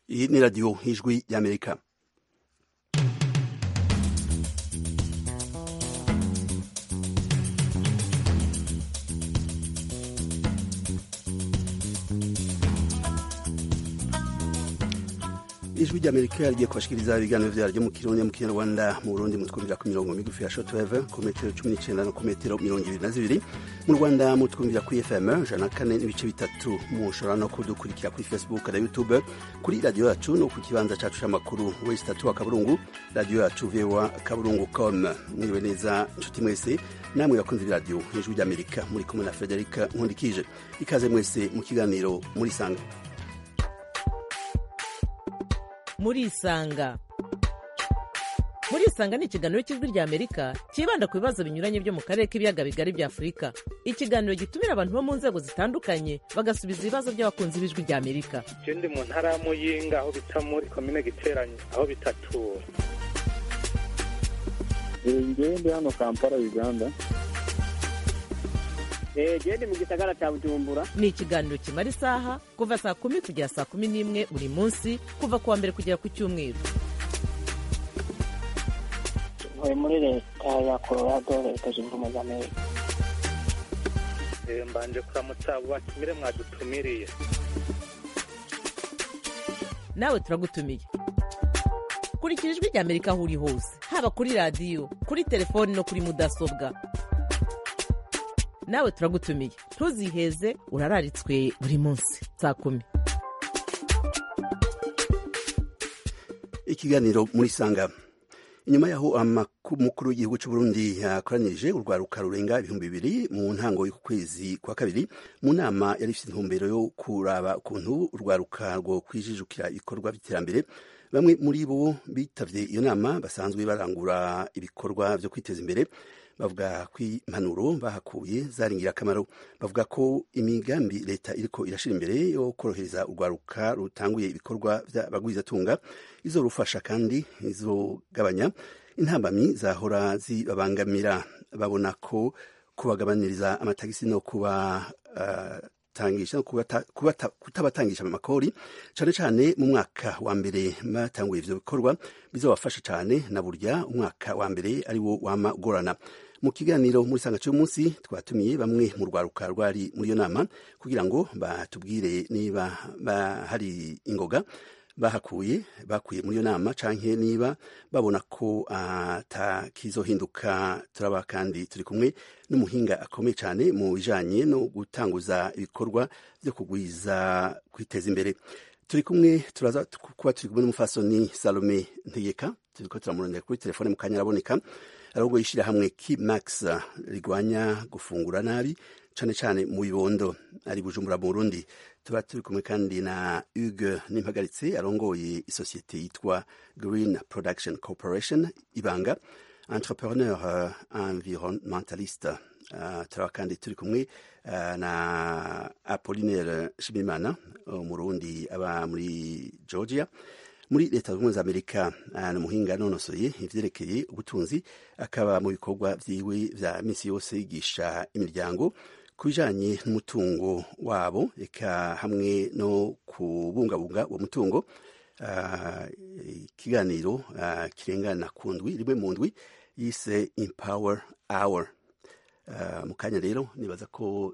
iyi ni radiyo y'ijwi y'amerika ijwi ry'amerika rigiye kubashikiriza ibiganiro vyaryo mu kirundi mu kinyarwanda mu burundi mutwumvira ku mirongo migufi ya shortwave ku metero cumi n'icenda no ku metero mirongo ibiri na zibiri mu rwanda mutwumvira kuri fm ijana na kane n'ibice bitatu mushobora no kudukurikira kuri facebook na youtube kuri radiyo yacu no ku kibanza cacu c'amakuru wesi tatu wa kaburungu radiyo yacu voa kaburungu com mwiriwe neza nshuti mwese namwe bakunze iradiyo ijwi ry'amerika muri kumwe na frederica nkundikije ikaze mwese mu kiganiro muri sanga murisanga murisanga ni ikiganiro cy'ijwi rya amerika cyibanda ku bibazo binyuranye byo mu karere k'ibiyaga bigari bya afurika ikiganiro gitumira abantu bo mu nzego zitandukanye bagasubiza ibibazo by'abakunzi b'ijwi rya amerika je ndi mu ntara ya muyinga aho bita muri komine giteranye aho bitatura ngewe ndi hano kampala uganda gende mu gisagara cya bujumbura ni ikiganiro kimara isaha kuva saa kumi kugera saa kumi n'imwe buri munsi kuva ku wa mbere kugera ku cyumweru ntuye muri leta ya colorado leta zunze ubumwe za amerika Eh, mbanje kuramutsa abo batumire mwadutumiriye nawe turagutumiye kurikira ijwi rya amerika aho uri hose haba kuri radiyo kuri telefoni no kuri mudasobwa nawe turagutumiye ntuziheze urararitswe buri munsi saa kumi ikiganiro muri sanga inyuma yaho umukuru w'igihugu cy'u Burundi yakoranirije urwaruka rurenga ibihumbi bibiri mu ntango y'uku kwezi kwa kabiri mu nama yari ifite intumbero yo kuraba ukuntu urwaruka rwo kwijijukira ibikorwa by'iterambere bamwe muri bo bitavye iyo nama basanzwe barangura ibikorwa vyo kwiteza imbere bavuga ko impanuro bahakuye zari ingirakamaro bavuga ko imigambi leta iriko irashira imbere yo korohereza urwaruka rutanguye ibikorwa vy'abagwizatunga izorufasha kandi izogabanya intambamyi zahora zibabangamira babona ko kubagabaniriza amatagisi no kuba uh, tangisha no kutabatangisha amakori cane cane mu mwaka wa mbere batanguye ivyo bikorwa bizobafasha cane na burya umwaka wa mbere ari wo wama ugorana mu kiganiro muri sanga cy'umunsi twatumiye bamwe mu rwaruka rwari muri iyo nama kugira ngo batubwire niba hari ingoga bahakuye bakuye muri iyo nama canke niba babona ko atakizohinduka turaba kandi turi kumwe n'umuhinga akomeye cyane mu bijanye no gutanguza ibikorwa byo kugwiza kwiteza imbere turi kumwe turaza kuba turi kumwe n'umufasoni salome ntegeka turiko turamurondera kuri telefone mu kanya araboneka ahubwo yishyira hamwe kimax rigwanya gufungura nabi cane cane mu bibondo ari bujumbura mu burundi tuba turi kumwe kandi na hugue n'impagaritse arongoye isosiyete yitwa green production corporation ibanga entrepreneur uh, environmentaliste uh, turaba kandi turi kumwe uh, na apollinaire shimimana umurundi aba muri georgia muri leta zunze za amerika ni umuhinga nonosoye ivyerekeye ubutunzi akaba mu bikorwa vyiwe vya misi yose yigisha imiryango ku bijanye n'umutungo wabo eka hamwe no kubungabunga uwo mutungo ikiganiro uh, uh, kirengana ku ndwi rimwe mu ndwi yise empower hour uh, mu kanya rero nibaza ko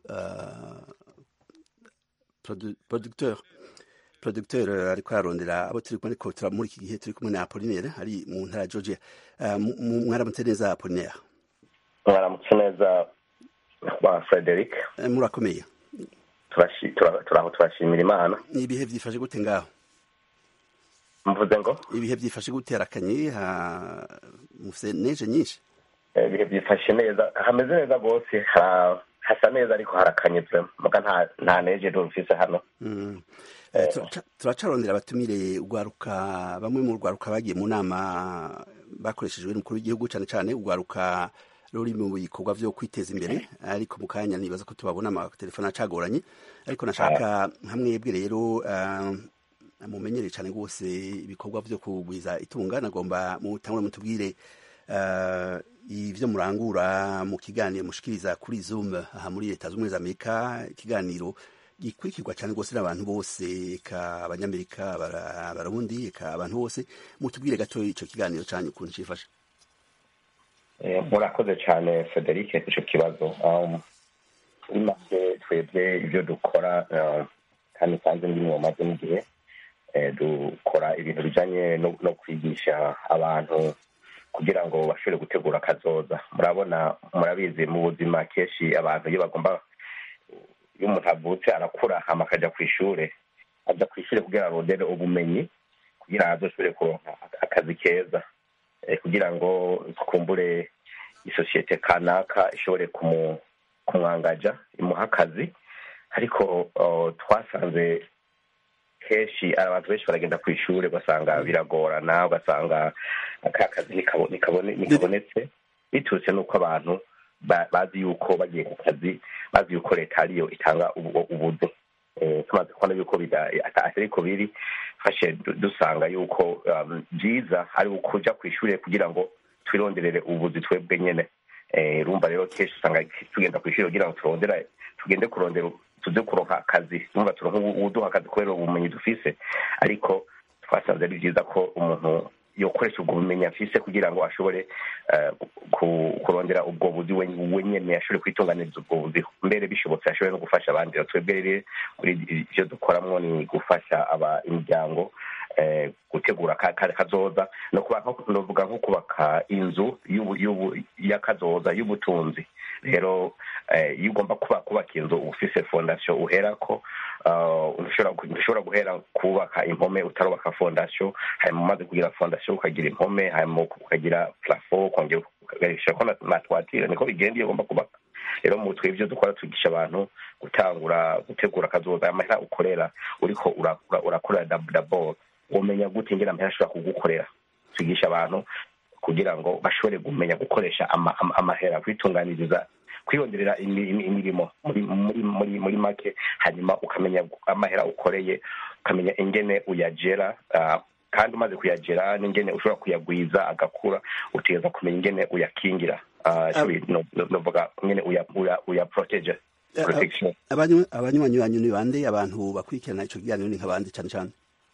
produ producteur producteur ariko ararondera abo turi kumwe ariko muri iki gihe turi kumwe na Apollinaire ari mu ntara ya Georgia mwaramutse neza Apollinaire mwaramutse neza wa Frederic murakomeye turaho turashimira imana ibihe byifashe gute ngaho mvuze ngo ibihe byifashe gute harakanye mufite neje nyinshi ibihe byifashe neza hameze neza rwose hasa neza ariko harakanye muga nta neje rufise hano turacarondera abatumire urwaruka bamwe mu rwaruka bagiye mu nama bakoreshejwe n'umukuru w'igihugu cyane cyane urwaruka ruri mu bikorwa vyo kwiteza imbere ariko mu kanya nibaza ko tubabona amatelefone acagoranye ariko nashaka hamwebwe rero mumenyereye cyane rwose ibikorwa vyo kugwiza itunga nagomba mutangure mutubwire ivyo murangura mu kiganiro mushikiriza kuri zoom aha muri leta z'ubumwe za amerika ikiganiro gikurikirwa cyane rwose n'abantu bose eka abanyamerika bara- abarundi eka abantu bose mutubwire gato ico kiganiro canyu ukuntu cifashe Eh, murakoze cyane frederic icyo kibazo Um, muri make twebwe ibyo dukora um, kandi nsanze ndi mu maze n'igihe eh, dukora ibintu bijanye no no kwigisha abantu kugira ngo bashobore gutegura akazoza murabona murabizi mu buzima kenshi abantu iyo bagomba iyo umuntu avutse arakura hama akaja ku ishure aja ku ishure kugira arondere ubumenyi kugira ngo azoshobore kuronka akazi keza eh, kugira ngo twumbure isosiyete kanaka ishobore kumu- kumwangaja imuha akazi ariko uh, twasanze kenshi abantu benshi baragenda ku ishuri ugasanga biragorana ugasanga ka kazi nikabo- nikabone- nikabonetse biturutse n'uko abantu ba- bazi yuko bagiye ku kazi bazi yuko leta ariyo itanga ubu- ubuzi Eh, tumaze kubona yuko bida- ata- atari ko biri fashe du- dusanga yuko um, byiza ari ukuja ku ishuri kugira ngo twironderere ubuzi twebwe nyene Eh, urumva rero kenshi usanga tugenda ku ishuri kugira ngo turondera tugende kurondera tuze kuronka akazi urumva turonka ubu- uwuduha akazi kubera ubumenyi dufise ariko twasanze ari byiza ko umuntu yokoresha ubwo bumenyi afise kugira ngo ashobore eh, ku- kurondera ubwo buzi we we nyene ashobore kwitunganiriza ubwo buzi mbere bishobotse ashobore no gufasha abandi Rero twebwe rero muri ivyo dukoramwo ni gufasha aba imiryango eh, gutegura ka- ka- kazoza no kuba nko- novuga nko kubaka inzu y'ubu- y'ubu- y'akazoza y'ubutunzi rero eh, iyo ugomba kuba kubaka inzu uba ufise fondasiyo uherako uh, ntushobora gu- ntushobora guhera kubaka impome utarubaka fondasiyo hanyuma umaze kugira fondasiyo ukagira impome hanyuma ukagira plafo ukongera ukagarishako na na twatire niko bigenda iyo ugomba kubaka rero mu twe ibyo dukora twigisha abantu gutangura gutegura akazoza amahera ukorera uriko ura- ura- urakorera dab- dabord umenya gute ingene amahera ashobora kugukorera twigisha abantu kugira ngo bashobore kumenya gukoresha ama- ama- amahera kwitunganiriza kwiyongerera imi- imi- imirimo muri muri muri muri make hanyuma ukamenya amahera ukoreye ukamenya ingene uyagera ah, kandi umaze kuyagera n'ingene ushobora kuyagwiza agakura utegereza kumenya ingene uyakingira Ah, Ah. ico no- no- novuga ingene uya uya uya protege protection Abanyu- abanywanyi banyu ni bande abantu bakurikirana ico kiganiro ni nk'abandi cane cane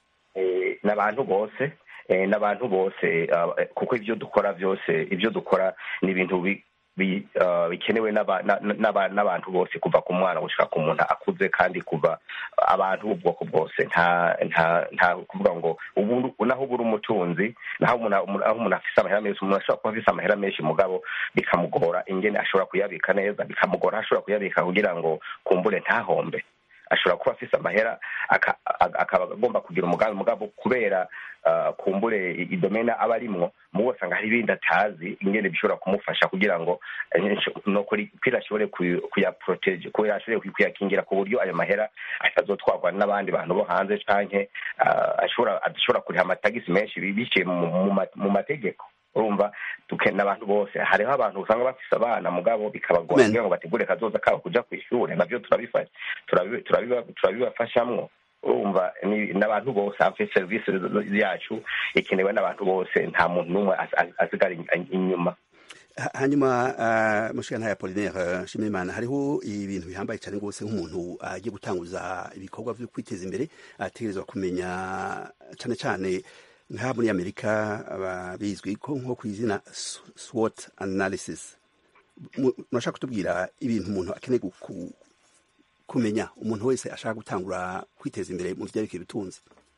eh, n'abantu bose eh, n'abantu bose ah, eh, kuko ivyo dukora vyose ivyo dukora ni ibintu bi- bi- ah, bikenewe n'aba- na- na- n'aba- n'abantu bose kuva ku mwana gushika ku muntu akuze kandi kuva abantu b'ubwoko bwose nta nta nta kuvuga ngo ubu naho uba uri umutunzi naho umuntu aho umuntu afise amahera menshi umuntu ashobora kuba afise amahera menshi mugabo bikamugora ingene ashobora kuyabika neza bikamugora aho ashobora kuyabika kugira ngo kumbure ntahombe ashobora kuba afise amahera aka- a- akaba agomba kugira umugambi mugabo kubera ah, kumbure i- idomena aba arimwo mubo usanga hari ibindi atazi ingene bishobora kumufasha kugira ngo eh, no kuri kugira ashobore kuyu- kuyaprotege kugira ashobore kuy- kuyakingira ku buryo ayo mahera atazotwarwa n'abandi bantu bo hanze canke ah, ashobora adashobora kuriha amatagisi menshi bi- biciye mu- mu ma- mu mategeko urumva dukenera abantu bose hariho abantu usanga bafise abana mugabo bikabagora Men. kugira ngo bategure kazoza kabo kuja kw'ishure navyo turabifasha turabi- turabiba- turabibafashamwo urumva ni- n'abantu bose hafi serivisi yacu ikenewe n'abantu bose nta muntu n'umwe as- as- asigara in- inyuma Ha- hanyuma uh, mushikana ya Apollinaire Nshimiyimana hariho ibintu bihambaye cyane rwose nk'umuntu agiye gutanguza ibikorwa vyo kwiteza imbere ategerezwa kumenya cane cane nka muri Amerika aba bizwi ko nko ku izina S- SWOT analysis Mu- murashaka kutubwira ibintu umuntu akeneye guku- kumenya umuntu wese ashaka gutangura kwiteza imbere mu vyerekeye ubutunzi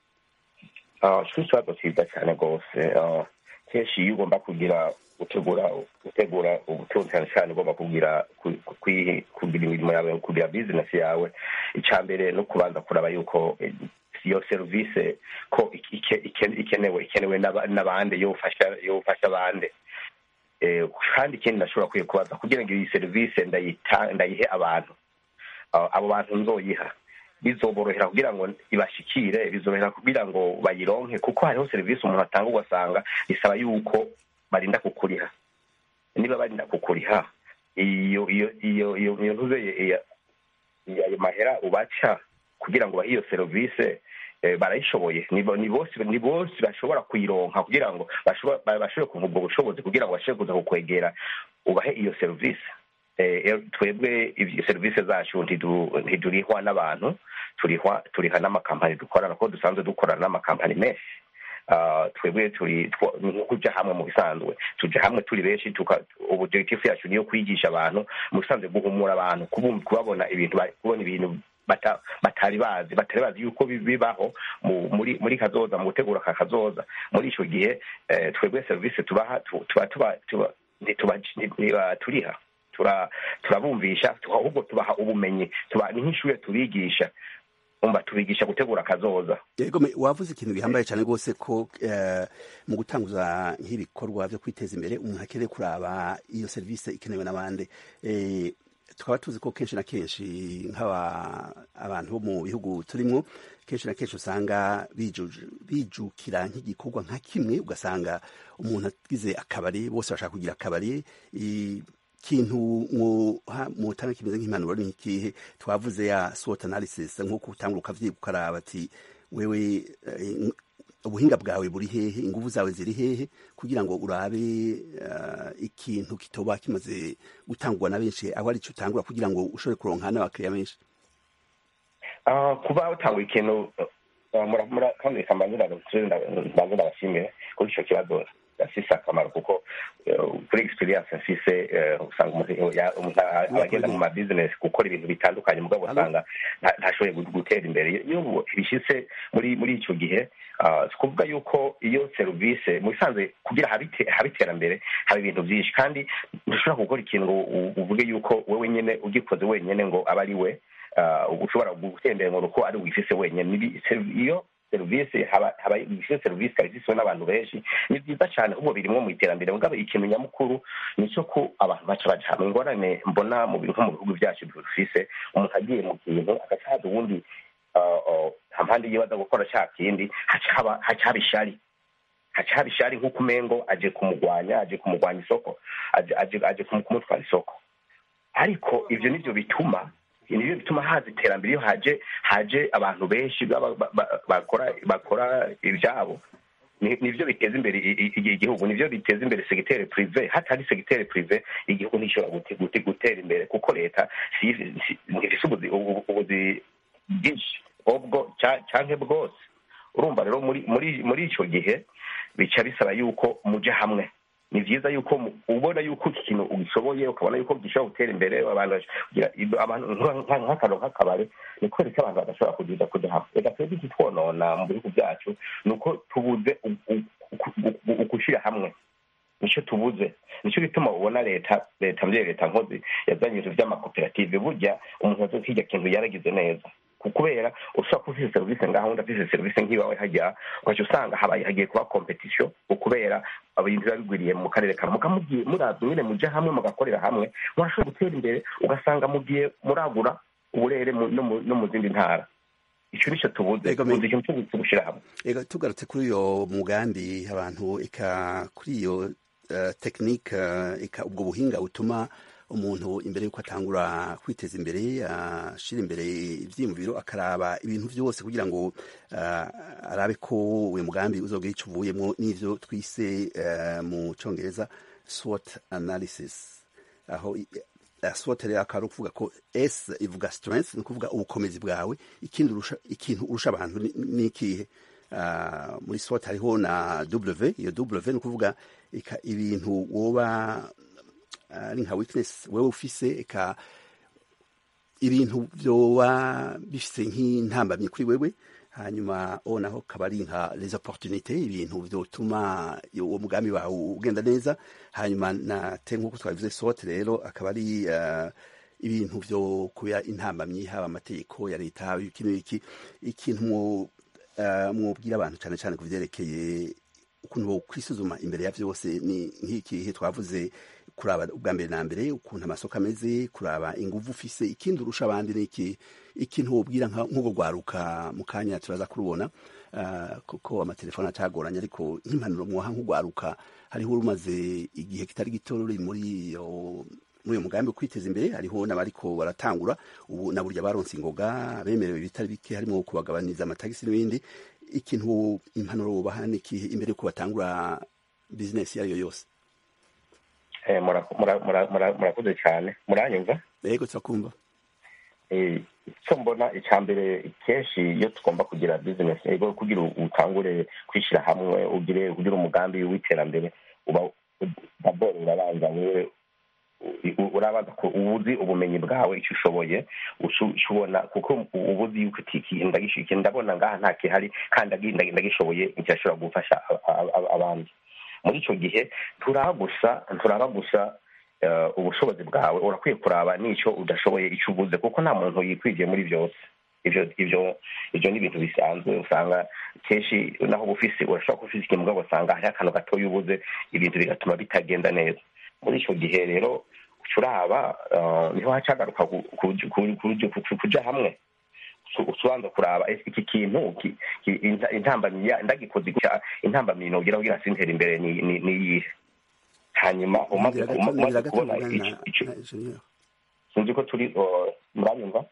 Ah, ico ikibazo cyiza cyane rwose Ah, kenshi iyo ugomba kugira gutegura gutegura ubutunzi cyane cyane ugomba kugira ku- ku- kwi- kugira imirimo yawe kugira bizinesi yawe icya mbere no kubanza kuraba yuko eh, iyo serivisi ko ike- ike- ike- ikenewe ikenewe n'aba- n'abandi yofasha yofasha abandi Eh, kandi ikindi ndashobora kwiye kubaza kugira ngo iyi serivisi ndayita ndayihe abantu Ah, abo bantu nzoyiha bizoborohera kugira ngo ibashikire bizorohera kugira ngo bayironke kuko hariho serivisi umuntu atanga ugasanga bisaba yuko barinda kukuriha niba barinda kukuriha iyo iyo iyo iyo iyo ntuze iyo ayo mahera ubaca kugira ngo bahe iyo serivisi eh, barayishoboye ni bo- ni bose ni bose bashobora kuyironka kugira ngo bashobora ba- bashobore kuva ubwo bushobozi kugira ngo bashobore kuza kukwegera ubahe iyo serivisi twebwe serivisi zacu ntidurihwa n'abantu turihwa turiha n'amakampani dukorana kuko dusanzwe dukorana n'amakampani menshi twebwe turi nko kujya hamwe mu bisanzwe tujya hamwe turi benshi objectif yacu niyo kwigisha abantu mu bisanzwe guhumura abantu kubabona ibintu kubona ibintu batari bazi batari bazi yuko bibaho muri muri kazoza mu gutegura aka kazoza muri icyo gihe twebwe serivisi tubaha tuba turiha turabumvisha ahubwo tubaha ubumenyi ni nk'ishuri tubigisha umva tubigisha gutegura akazoza yego wavuze ikintu gihambaye cyane rwose ko mu gutanguza nk'ibikorwa byo kwiteza imbere umuntu akeneye kuraba iyo serivisi ikenewe n'abandi tukaba tuzi ko kenshi na kenshi nk'abantu bo mu bihugu turimo kenshi na kenshi usanga bijukira nk'igikorwa nka kimwe ugasanga umuntu agize akabari bose bashaka kugira akabari ikintu mutanga kimeze nk'impanuro ni ikihe twavuze ya SWOT analysis nk'uko utangura ukavyiga ukaraba ati wewe ubuhinga bwawe buri hehe ingufu zawe ziri hehe kugira ngo urabe ikintu kitoba kimaze gutangwa na benshi aho ari cyo utangura kugira ngo ushobore kuronka n'abakiriya benshi kuba utanga ikintu kandi reka mbanze ndabashimire kuri icyo kibazo gafise akamaro kuko kuri experience mfise usanga umuntu agenda mu mabizinesi gukora ibintu bitandukanye mugabo usanga ntashoboye gutera imbere iyo bishitse muri muri icyo gihe si kuvuga yuko iyo serivisi mu bisanzwe kugira habe iterambere haba ibintu byinshi kandi ntushobora gukora ikintu ngo uvuge yuko wowe nyine ugikoze wenyine ngo aba ari we ushobora gutembera ngo uko ari wifise wenyine iyo serivisi haba ifite serivisi ikaba ifiswe n'abantu benshi ni byiza cyane ahubwo birimo mu iterambere mugabo ikintu nyamukuru ni cyo ko abantu baca baja hamwe ingorane mbona mu nko mu bihugu byacu dufise umuntu agiye mu kintu agaca haza uwundi hampande yiwe aza gukora cya kindi haca haba ishari haca haba ishari nk'uko umengo aje kumugwanya aje kumugwanya isoko aje kumutwara isoko ariko ivyo nivyo bituma nibyo bituma haza iterambere iyo haje haje abantu benshi bakora bakora ibyabo nibyo biteza imbere igihugu nibyo biteza imbere segiteri purive hatari segiteri purive igihugu ntishobora gutera imbere kuko leta ntifise ubuzi bwinshi ubwo canke bwose urumva rero muri ico gihe bica bisaba yuko muja hamwe ni byiza yuko ubona yuko iki kintu ugishoboye ukabona yuko gishobora gutera imbere nk'akantu nk'akabari ni kwereka abantu badashobora kugira kujya hamwe reka twebwe iki twonona mu bihugu byacu ni uko tubuze ugushyira hamwe nicyo tubuze nicyo gituma ubona leta leta mbyeyi leta nkozi yazanye ibintu by'amakoperative burya umuntu azi ko hirya kintu yaragize neza kubera ushobora kuba ufite serivisi ngaho undi afite serivisi nk'iwawe hajya ugaca usanga habaye hagiye kuba kompetisiyo kubera ibintu biba bigwiriye mu karere kamwe mukamugiye muraza nyine mujya hamwe mugakorera hamwe murashobora gutera imbere ugasanga mugiye muragura uburere no mu zindi ntara icyo nicyo tubuze tubuze ikintu cyo gushyira hamwe tugarutse kuri uyo mugambi abantu eka kuri iyo tekinike eka ubwo buhinga butuma umuntu imbere y'uko atangura kwiteza imbere ashyira imbere ibyiyumviro akaraba ibintu byose kugira ngo arabe ko uyu mugambi uzogera icyo uvuyemo n'ibyo twise mu cyongereza SWOT analysis aho SWOT rero akaba ari ukuvuga ko S ivuga strength ni ukuvuga ubukomezi bwawe ikintu urusha abantu ni ikihe muri SWOT hariho na W iyo W ni ukuvuga ibintu woba ari nka weakness wewe ufise eka ibintu vyoba bifise nk'intambamyi kuri wewe hanyuma o naho kaba ari nka les opportunités ibintu vyotuma uwo mugambi wawe ugenda neza hanyuma na te nk'uko twabivuze sote rero akaba ari uh, ibintu vyo kuya intambamyi haba amategeko ya leta haba iki n'iki ikintu mwobwira abantu cane cane ku vyerekeye ukuntu bo kwisuzuma imbere ya vyose ni nk'ikihe twavuze kuraba ubwa mbere na mbere ukuntu amasoko ameze kuraba inguvu ufise ikindi urusha abandi n'iki ikintu wobwira nk'ubwo rwaruka mu kanya turaza kurubona uh, kuko amatelefone acagoranye ariko nk'impanuro mwoha nk'urwaruka hariho urumaze igihe kitari gito ruri muri iyo muri uyo mugambi wo kwiteza imbere hariho n'abariko baratangura ubu na burya baronse ingoga bemerewe ibitari bike harimo kubagabaniza amatagisi n'ibindi ikintu impanuro wubaha n'ikihe imbere yuko batangura bizinesi iyo ariyo yose Eh, mura- mura- mura- mura- murakoze cyane muranyumva yego turakumva Eh, icyo mbona icya mbere kenshi iyo tugomba kugira bizinesi ego kugira utangure kwishyira hamwe ugire ugire umugambi w'iterambere uba daboro urabanza wewe u- u- urabanza ku- uba uzi ubumenyi bwawe icyo ushoboye ushu- ushobona kuko uba uzi yuko iki kintu ndagish- iki ndabona ngaha nta kihari kandi agi- ndagi- ndagishoboye kirashobora gufasha a- a- a- abandi muri icyo gihe turaba gusa turaba gusa eh, ubushobozi bwawe urakwiye kuraba n'icyo udashoboye icyo ubuze kuko nta muntu yikwigiye muri byose ibyo ibyo ibyo ni ibintu bisanzwe usanga kenshi naho uba ufise urashobora kuba ufise ikintu mugabo usanga hariho akantu gatoya ubuze ibintu bigatuma bitagenda neza muri icyo gihe rero uca uraba eh, niho hacagaruka ku- ku- ku- ku- ku- kuja hamwe Usu- usubanza kuraba ese iki kintu ki- ki- inta- intambamyi ya- ndagikoze gutya intambamyi nogira kugira sintere imbere ni ni- ni iyihe hanyuma umaze Ngira gato- umaze ngira gato kubona mugana ico- ico- na Junior. sinzi ko turi uh, muranyumva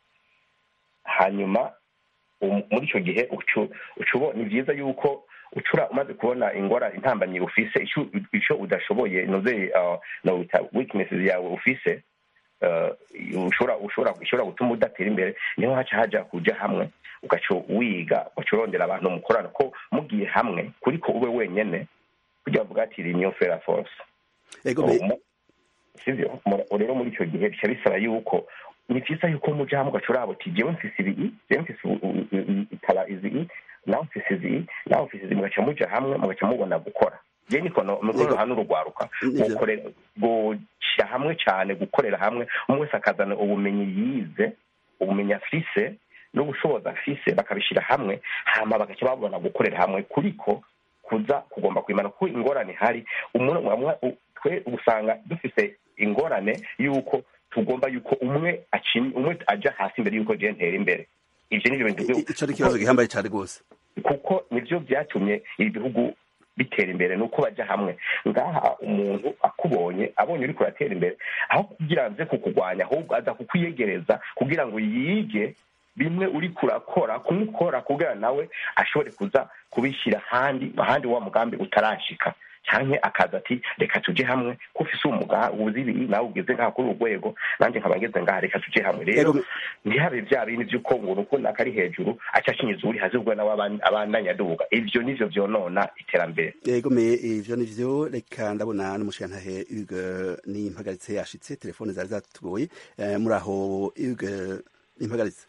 hanyuma um- muri icyo gihe ucu- ucu- ni byiza yuko ucura umaze kubona ingora intambamyi ufise ico ico udashoboye noze uh, nowita weaknesses yawe ufise uh, ushobora ushobora ushobora gutuma udatera imbere niho haca haja kuja hamwe ugaca wiga ugaca urondera abantu mukorana ko mugiye hamwe kuriko ube wenyene kugira bavuga ati renew fair force yego me- Mu- sivyo Mu- rero muri icyo gihe bica bisaba yuko ni byiza yuko muja hamwe ugaca uraba uti jewe mfise ibi jewe mfise u- u- u- itara izi i nawe mfise izi i nawe mfise izi mugaca muja hamwe mugaca mubona gukora je niko no- niko Yego. ruhana urugwaruka Nivyo. gukorera gushyira hamwe cyane gukorera hamwe umwe wese akazana ubumenyi yize ubumenyi afise n'ubushobozi afise bakabishyira hamwe hama bagaca babona gukorera hamwe kuriko kuza kugomba kwimana kuko ingorane hari umuntu mwamwa- u- twe usanga dufise ingorane y'uko tugomba yuko umwe aci- umwe aja hasi imbere y'uko je ntera imbere ivyo nivyo bintu byo- ico ari ikibazo gihambaye cyane rwose kuko nibyo byatumye ibihugu bitera imbere ni uko bajya hamwe ngaha umuntu akubonye abonye uri kuratera imbere aho kugira ngo aze kukurwanya ahubwo aza kukwiyegereza kugira ngo yige bimwe uri kurakora kumukora kugira nawe ashobore kuza kubishyira ahandi ahandi wa mugambi utarashika cyane akaza ati reka tujye hamwe ko ufise umuga uzi ibi nawe ugeze ngaha kuri uru rwego nanjye nkaba ngeze ngaha reka tujye hamwe rero Yego. ntihabe bya bindi by'uko ngo uko nakari hejuru aca akinyiza uri hasi ubwo nawe aban- abandanyaduga ivyo nivyo vyonona iterambere yego me ivyo nivyo reka ndabona n'umushirantahe Hugues n'impagaritse yashitse telefone zari zatugoye Eh, muri aho Hugues n'impagaritse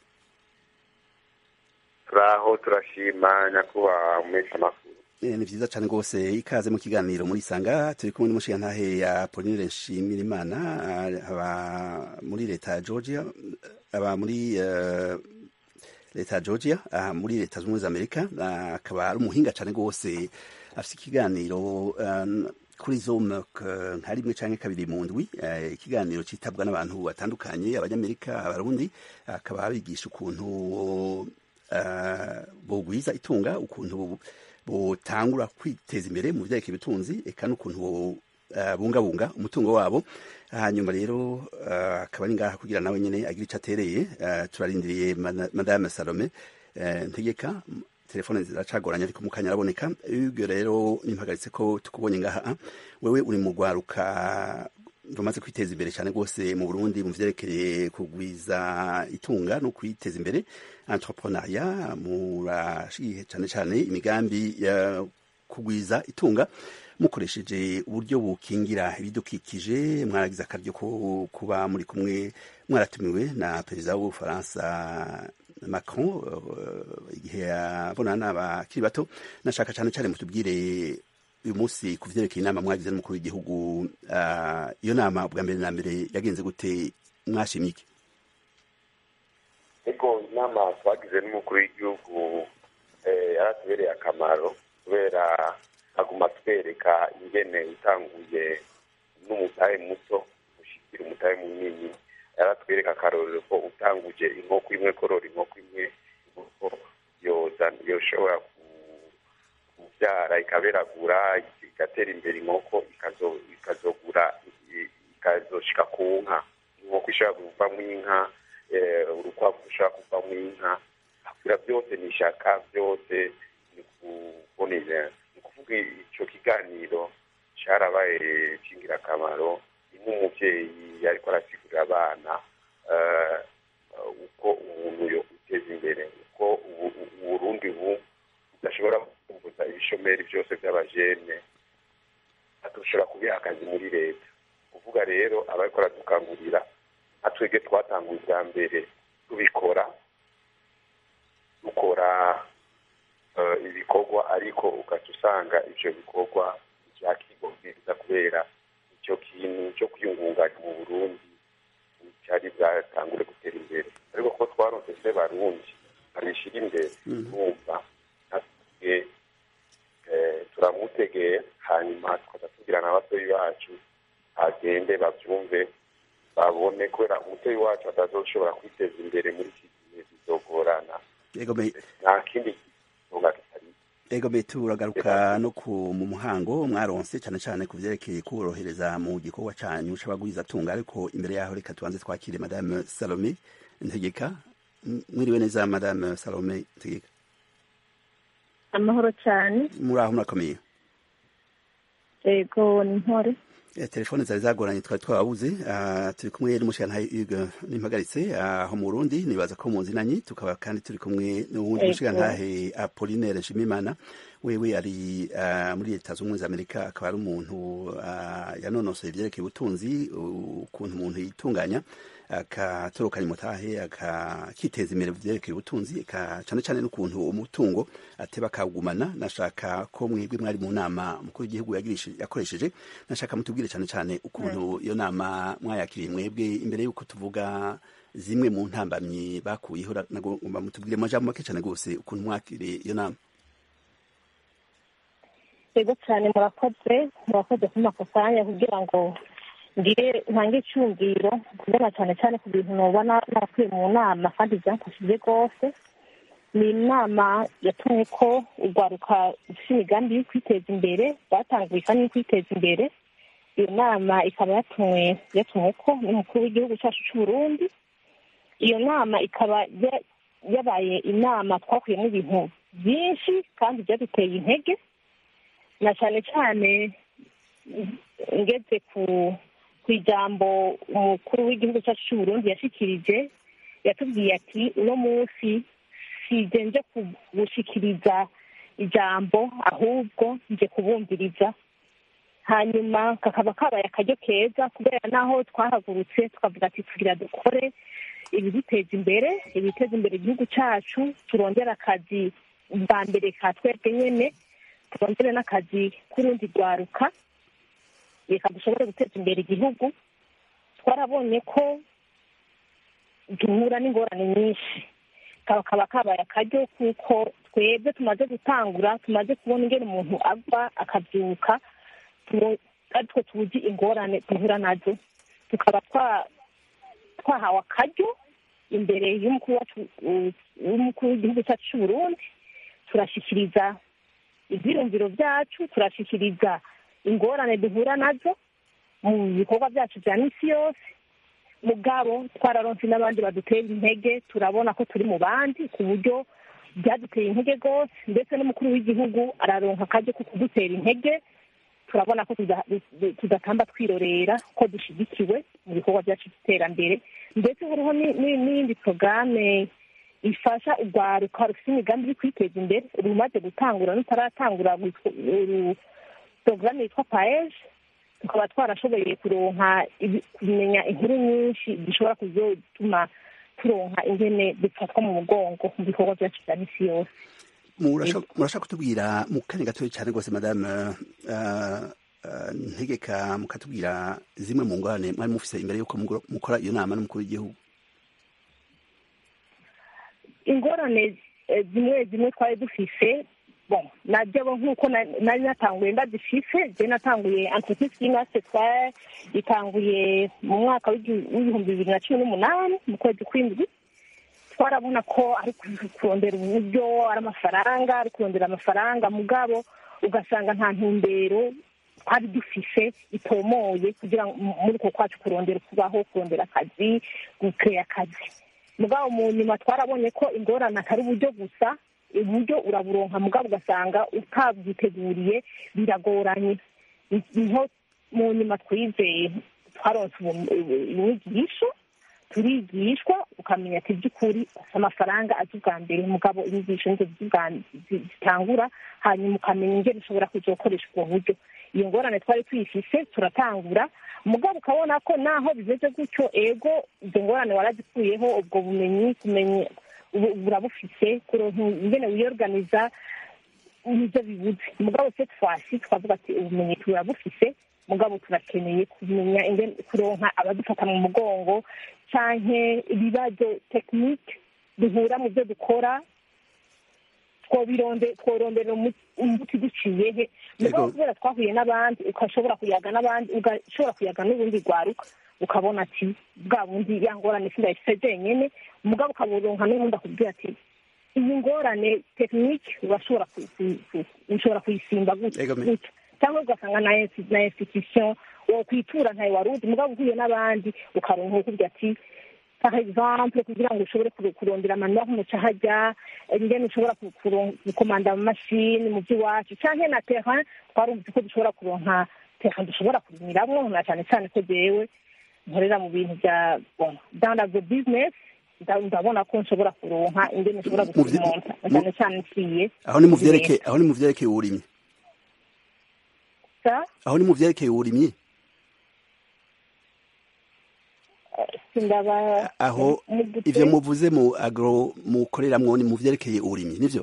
turaho turashima nyakubahwa umesha makuru Eh, ni vyiza cane rwose ikaze mu kiganiro muri sanga turi kumwe n'umushirantahe ya Pauline Nshimirimana ah, aba muri leta ya Georgia aba muri eh, leta ya Georgia ah, muri leta zunze ubumwe za Amerika ah, akaba ari umuhinga cane rwose afise ikiganiro eh, kuri Zoom eh, nka rimwe canke kabiri mu ndwi eh, ikiganiro citabwa n'abantu batandukanye abanyamerika abarundi akaba abigisha ukuntu eh, bogwiza itunga ukuntu botangura kwiteza imbere mu vyerekeye ubutunzi eka n'ukuntu bo eh, bungabunga umutungo wabo hanyuma rero eh, akaba ari ngaha kugira nawe nyene agira ico atereye eh, turarindiriye Mana- madame salome eh, ntegeka telefone ziracagoranye ariko mu kanya araboneka Hugues rero nimpagaritse ko tukubonye ngaha ah, wewe uri mu rwaruka rumaze kwiteza imbere cyane rwose mu Burundi mu vyerekeye kugwiza itunga no kwiteza imbere entrepreneuria murashigiye cyane cyane imigambi ya kugwiza itunga mukoresheje uburyo bukingira ibidukikije mwaragize akaryo ko kuba muri kumwe mwaratumiwe na perezida w'ubufaransa Macron eh, igihe yabonana n'abakiri bato nashaka cyane cyane mutubwire uyu munsi ku vyerekeye inama mwagize n'umukuru w'igihugu ah, iyo nama bwa mbere na mbere yagenze gute mwashimye iki ego inama twagize n'umukuru w'igihugu eh, yaratubereye akamaro kubera aguma atwereka ingene utanguye n'umutahe muto ushikira umutahe munini yaratwereka akarorero ko utanguje inkoko imwe korora inkoko imwe inkoko yoza yoshobora ku- kubyara ikaberagura igatera imbere inkoko ikazo- ikazogura i- ikazoshika ku nka inkoko ishobora kuvamo inka eh, urukwavu rushobora kuvamo inka kugira byose ni ishaka byose ni kubonera ni ukuvuga icyo kiganiro cyarabaye cy'ingirakamaro ni nk'umubyeyi ariko arasigurira abana eh, uko umuntu yo guteza imbere uko ubu- ubu- uburundi bu budashobora kumbuza ibishomeri byose by'abajene dushobora kubiha akazi muri leta kuvuga rero abariko baradukangurira nka twebwe twatanguye ubwa mbere tubikora dukora eh, ibikorwa ariko ugaca usanga ivyo bikorwa vyakigomeza kubera icyo kintu cyo kwiyungunganya mu burundi cyari bwatangure gutera imbere ariko ko twaronse se barundi babishyira imbere numva natwe eh, turamutegeye hanyuma tukaza tugira na batoyi bacu bagende babyumve babone kubera umutoyi wacu atazoshobora kwiteza imbere muri iki gihe bizogorana ego me nta kindi gitunga kitari ego me turagaruka no ku mu muhango mwaronse cyane cyane ku vyerekeye kuborohereza mu gikorwa canyu c'abagwiza tunga ariko imbere yaho reka tubanze twakire madame Salome Ntegeka M- mwiriwe neza madame Salome Ntegeka amahoro cyane muraho murakomeye yego ni ntore Eh, telefone zari zagoranye twari twabuze Ah, turi kumwe n'umushirantahe Hugues Nimpagaritse aho mu Burundi nibaza ko muzinanye tukaba kandi turi kumwe n'uwundi Ego. mushirantahe Apollinaire Nshimimana wewe ari ah, muri leta zunze ubumwe za Amerika akaba ari umuntu ah, yanonosoye ivyerekeye ubutunzi ukuntu umuntu yitunganya akatorokanya umutahe akiteza imbere mu vyerekeye ubutunzi aka- cane cane n'ukuntu umutungo ateba akawugumana nashaka ko mwebwe mwari mu nama mukuru w'igihugu yagirishije- yakoresheje nashaka mutubwire cane cane ukuntu iyo nama mwayakiriye mwebwe imbere y'uko tuvuga zimwe mu ntambamyi bakuyeho ra- nagomba mutubwire mu majambo make cane gose ukuntu mwakiriye iyo nama yego cyane murakoze murakoze kumpa ako kanya kugira ngo ngire ntange icyumviro kubona cyane cyane ku bintu nubona narakwiye mu nama kandi byamfashije rwose ni inama yatumye ko urwaruka rufite imigambi yo kwiteza imbere batanguye kandi yo kwiteza imbere iyo nama ikaba yatumwe yatumwe ko n'umukuru w'igihugu cyacu cy'u Burundi iyo nama ikaba ya- yabaye inama twakuyemo ibintu byinshi kandi byaduteye intege na cyane cyane ngeze ku ku ijambo umukuru w'igihugu cyacu cy'u Burundi yashikirije yatubwiye ati uno munsi sije nje kugushikiriza ijambo ahubwo nje kubumviriza hanyuma kakaba kabaye akaryo keza kubera naho twahagurutse tukavuga ati tugira dukore ibiduteza imbere ibiteza imbere igihugu cyacu turondera akazi bwa mbere ka twebwe nyene turondere n'akazi k'urundi rwaruka reka dushobore guteza imbere igihugu twarabonye ko duhura n'ingorane nyinshi kaba kaba kabaye akaryo kuko twebwe tumaze gutangura tumaze kubona ingene umuntu ava akabyuka tu- ari two tuzi ingorane duhura nazo tukaba twa- twahawe akaryo imbere y'umukuru wacu u- w'umukuru w'igihugu cyacu cy'u Burundi turashyikiriza ibyiyumviro byacu turashyikiriza ingorane duhura nazo mu bikorwa byacu bya misi yose mugabo twararonse n'abandi badutera intege turabona ko turi mu bandi ku buryo byaduteye intege rwose ndetse n'umukuru w'igihugu araronka akaryo ko kudutera intege turabona ko tuda- tu- tudatamba twirorera ko dushyigikiwe mu bikorwa byacu by'iterambere ndetse hariho ni- ni- n'iyindi porogaramu ifasha urwaruka rufite imigambi yo kwiteza imbere rumaze gutangura n'utaratangura rwitwa- uru- porogaramu yitwa paeje tukaba twarashoboye kuronka ibi- kumenya inkuru nyinshi zishobora kuzotuma turonka ingene dufatwa mu mugongo mu bikorwa byacu bya misi yose murashaka murashaka kutubwira mu kanya gatoya cyane rwose madame uh, uh, ntegeka mukatubwira zimwe mu ngorane mwari mufise imbere y'uko mugro- mukora iyo nama n'umukuru w'igihugu ingorane eh, zimwe zimwe twari dufise bon najyabo nk'uko na- nari natanguye ndazifise je natanguye entreprise y'ingase twari itanguye mu mwaka w'igi- w'ibihumbi bibiri na cumi n'umunani mu kwezi kw'indwi twarabona ko ari ku- kurondera uburyo ari amafaranga ari kurondera amafaranga mugabo ugasanga nta ntumbero twari dufise itomoye kugira ngo mu- muri uko kwacu kurondera kubaho kurondera akazi gukeya akazi mugabo mu nyuma twarabonye ko ingorane atari uburyo gusa uburyo uraburonka mugabo ugasanga utabyiteguriye biragoranye niho mu nyuma twizeye twaronse ubu- ubu- inyigisho turigishwa ukamenya ati by'ukuri amafaranga azi ubwa mbere mugabo inyigisho nizo zizi ubwa- zi- zitangura hanyuma ukamenya ingene ushobora kuja gukoresha ubwo buryo iyo ngorane twari tuyifise turatangura mugabo ukabona ko naho bimeze gutyo ego izo ngorane warazikuyeho ubwo bumenyi kumenya ubu- burabufise kuronka ingene wiyorganiza nibyo bibuze mugabo se twasi twavuga ati ubumenyi turabufise mugabo turakeneye kumenya ingene kuronka abadufata mu mugongo canke ibibazo tekinike duhura mu byo dukora twobironde tworondera umu- umuti duciye he mugabo Yego. kubera twahuye n'abandi ugashobora kuyaga n'abandi ugashobora kuyaga n'ubundi rwaruka ukabona ati bwa bundi ya ngorane sindayifise jenyene mugabo ukaburonka n'ubundi akubwira ati iyi ngorane tekinike urashobora kuyi- kuyi- ushobora kuyisimba gutya Yego, me- gutya cyangwa ugasanga na insti- na institution wokwitura ntayo wari uzi mugabo uhuye n'abandi ukaronka ukubwira ati par exemple kugira ngo ushobore kuro- kurondera amanura nk'umuca hajya ingene ushobora ku- kuron- gukomanda amamashini mu by'iwacu canke na terrain twarumvise ko dushobora kuronka terrain dushobora kurimiramwo na cane cane ko jewe nkorera mu bintu bya bon dans l'agro business nda- ndabona ko nshobora kuronka ingene nshobora Mu vye- gusimonta na mu- cane cane nsiye aho ni mu vyerekeye aho ni mu vyerekeye uburimyi sa aho ni mu vyerekeye uburimyi sindaba aho mu gute- ivyo muvuze mu agro mukoreramwo ni mu vyerekeye uburimyi nivyo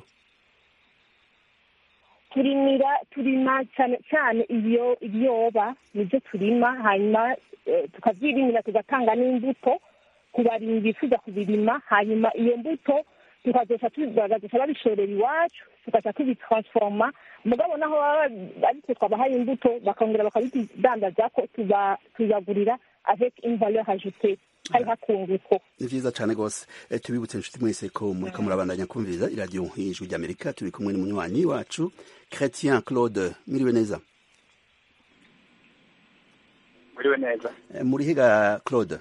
turimira turima cyane cyane ibyo ibiyoba nibyo turima hanyuma eh, tukavyirimira tugatanga n'imbuto ku barimyi bifuza kubirima hanyuma iyo mbuto tukazoca tu- bagazoca babishorera iwacu tugaca tubitransforma mugabo naho baba ariko twabahaye imbuto bakongera bakabidandaza ko tuba- tubagurira avec une valeur ajoutée hari hakunguko ni vyiza cane gose Eh, tubibutse inshuti mwese ko muriko murabandanya kumviriza iradiyo ijwi ry'amerika turi kumwe n'umunywanyi wacu chrétien claude mwiriwe neza muriwe neza Eh, muri higa claude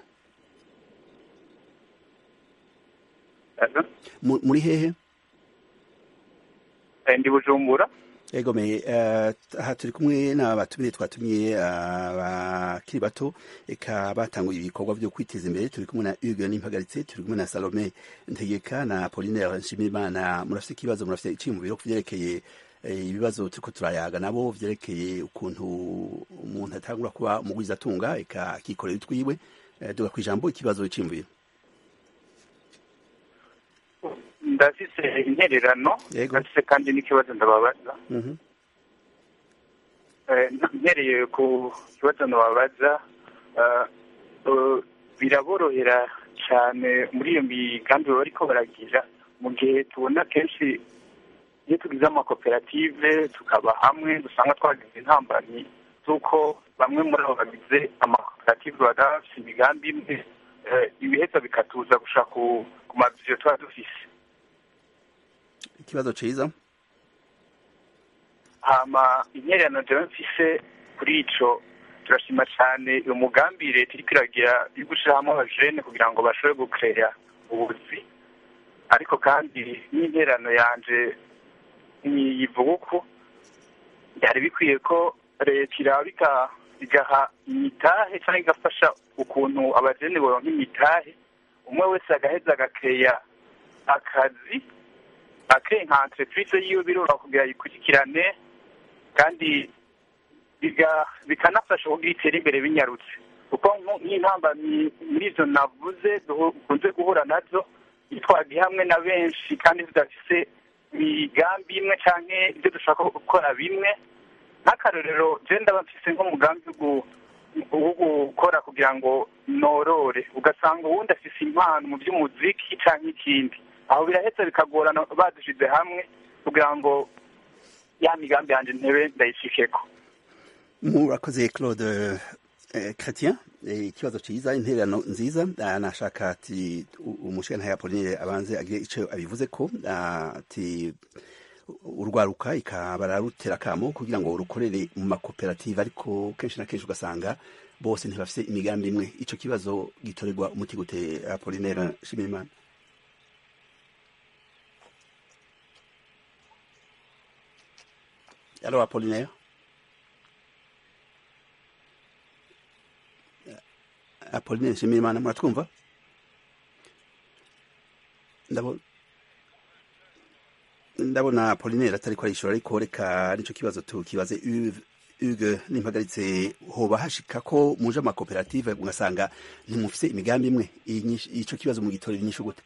Alo? Mu- muri hehe Eh, ndi bujumbura egome aha turi kumwe n'abatumire twatumiye abakiri bato eka batanguye ibikorwa vyo kwiteza imbere turi kumwe na Hugo Nimpagaritse turi kumwe na Salome Ntegeka na Apollinaire Nshimirimana murafite ikibazo murafite iciyumviro ku vyerekeye eh, ibibazo turiko turayaga nabo vyerekeye ukuntu umuntu atangura kuba umugwiza atunga eka akikorera utwiwe Eh, duga kwijambo ikibazo iciyumviro ndafise intererano Yego. ndafise kandi n'ikibazo ndababaza Mhm. Eh, mpereye ku kibazo ndababaza eh, eh, biraborohera cyane muri iyo migambi baba bariko baragira mu gihe tubona kenshi iyo tugize amakoperative tukaba hamwe dusanga twagize intambamyi z'uko bamwe muri abo bagize amakoperative baba bafise imigambi imwe eh, ibiheza bikatuza gushaka ku ku maviziyo tuba dufise ikibazo ciza hama intererano jewe mfise kuri ico turashima cane uyu mugambi leta iriko iragira yo gushira hamwe abajene kugira ngo bashobore gukeya ubuzi ariko kandi n'intererano yanje niyivuga uko byari bikwiye ko leta iraba igaha imitahe cyangwa igafasha ukuntu abajene boronka imitahe umwe wese agaheza agakeya akazi ake nka entreprise yiwe biroroha kugira yikurikirane kandi biga- bikanafasha kugira itere imbere binyarutse kuko nko- nk'intambamyi muri izo navuze dukunze guhura nazo iyo twagiye hamwe na benshi kandi tudafise imigambi imwe canke ibyo dushaka gukora bimwe nk'akarorero je ndaba mfise nk'umugambi wo gu- wo gukora kugira ngo norore ugasanga uwundi afise impano mu by'umuziki canke ikindi aho biraheza bikagorana badushize hamwe kugira ngo ya migambi yanje ntebe ndayishikeko murakoze claude eh, chrétien eh, ikibazo ciza intererano nziza ah, nashaka ati u- umushikana ya Pauline abanze agire ico abivuze ko ah, ati urwaruka ikaba rutera kamo kugira ngo rukorere mu makoperative ariko kenshi na kenshi ugasanga bose ntibafise imigambi imwe ico kibazo gitorerwa umuti gute Apollinaire Shimirimana Allo Apollinaire apoline nshimirimana muratwumva ndabona ndabona apolinere atari ko arishura ariko reka nicyo kibazo tukibaze uge nimpagaritse hoba hashika ko muje amakoperative ugasanga ntimufise imigambi imwe ico kibazo mu gitorera inyishu gute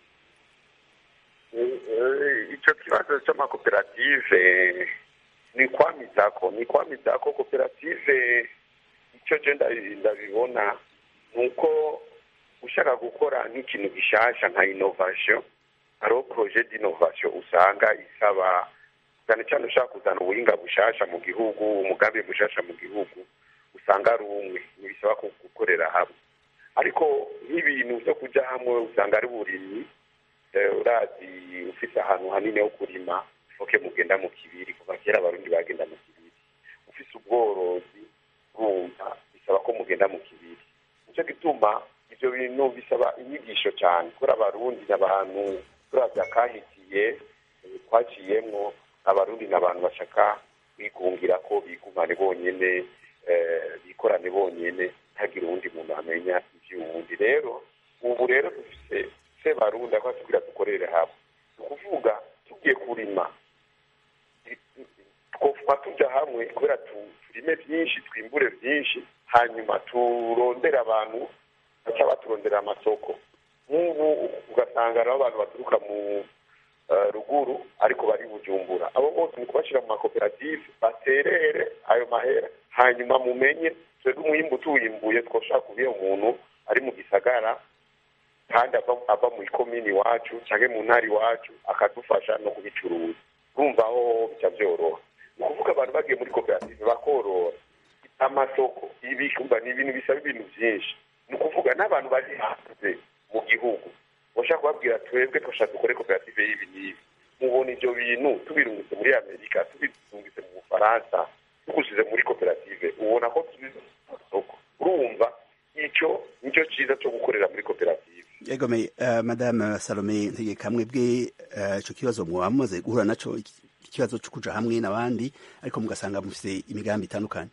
icyo kibazo cy'amakoperative ni kwamizako ni kwamizako koperative icyo je ndabibona ni uko ushaka gukora nk'ikintu gishasha nka innovation hariho projet d'innovation usanga isaba cyane cyane ushaka kuzana ubuhinga bushasha mu gihugu umugambi mushasha mu gihugu usanga ari umwe ntibisaba gukorera hamwe ariko nk'ibintu byo kujya hamwe usanga ari burimyi urazi ufite ahantu hanini ho kurima foke mugenda mu kibiri kuva kera abarundi bagenda mu kibiri ufite ubworozi bwumva bisaba ko mugenda mu kibiri nicyo gituma ibyo bintu bisaba inyigisho cyane kubera abarundi n'abantu turavya kahitiye twaciyemwo abarundi n'abantu bashaka kwigungira ko bigumane bonyene bikorane bonyene ntagire uwundi muntu amenya ivy'uwundi rero ubu rero dufise se barundi ako tubwira dukorere hamwe ni ukuvuga tugiye kurima twofuma tuja hamwe kubera turime vyinshi twimbure vyinshi hanyuma turondere abantu baca baturondera amasoko nk'ubu ugasanga rero abantu baturuka mu ruguru ariko bari bujumbura abo bose ni kubashyira mu makoperative baterere ayo mahera hanyuma mumenye twebwe umwimbu tuwimbuye twoshobora kubiha umuntu ari mu gisagara kandi ava mu ikomini iwacu cyangwa mu ntara iwacu akadufasha no kubicuruza urumva aho bica byoroha ni ukuvuga abantu bagiye muri koperative bakorora amasoko ibikumba ni ibintu bisaba ibintu byinshi ni ukuvuga n'abantu bari hanze mu gihugu bashaka kubabwira twebwe twashaka dukore koperative y'ibi n'ibi mubona ibyo bintu tubirungitse muri amerika tubirungitse mu bufaransa tugushyize muri koperative ubona ko tubize amasoko urumva icyo nicyo cyiza cyo gukorera muri koperative yegome uh, madame salome ntegekamwe bwe ico uh, kibazo mwaba mumaze guhura naco ikibazo cyo kuja hamwe n'abandi ariko mugasanga mufite imigambi itandukanye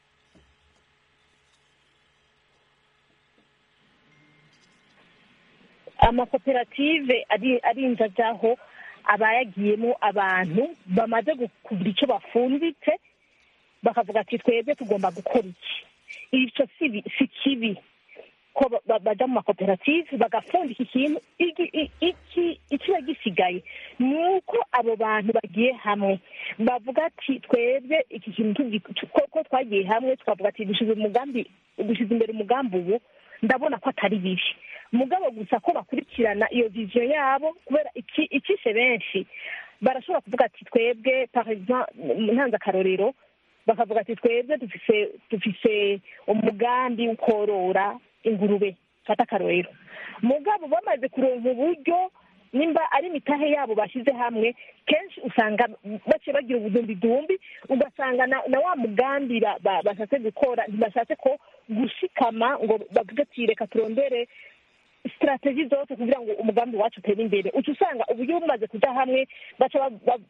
amakoperative arinze ajyaho abayagiyemo abantu bamaze kugira icyo bafunditse bakavuga ati twebwe tugomba gukora iki icyo si kibi ko bajya mu makoperative bagafundika ikintu ikiba gisigaye ni uko abo bantu bagiye hamwe bavuga ati twebwe iki kintu ko twagiye hamwe twavuga ati dushyize imbere umugambi ubu ndabona ko atari bibi mugabo gusa ko bakurikirana iyo viziyo yabo kubera ikishe benshi barashobora kuvuga ati twebwe ntanze akarorero bakavuga ati twebwe dufise umugambi wo korora ingurube fata akarorero mugabo bamaze kuronka uburyo nimba ari imitahe yabo bashyize hamwe kenshi usanga baciye bagira ubudumbidumbi ugasanga na wa mugambi bashatse gukora ntibashatse ko gushikama ngo bavuge ati reka turondere sitrategi zose kugira ngo umugambi wacu utere imbere uca usanga uburyo bumaze kujya hamwe baca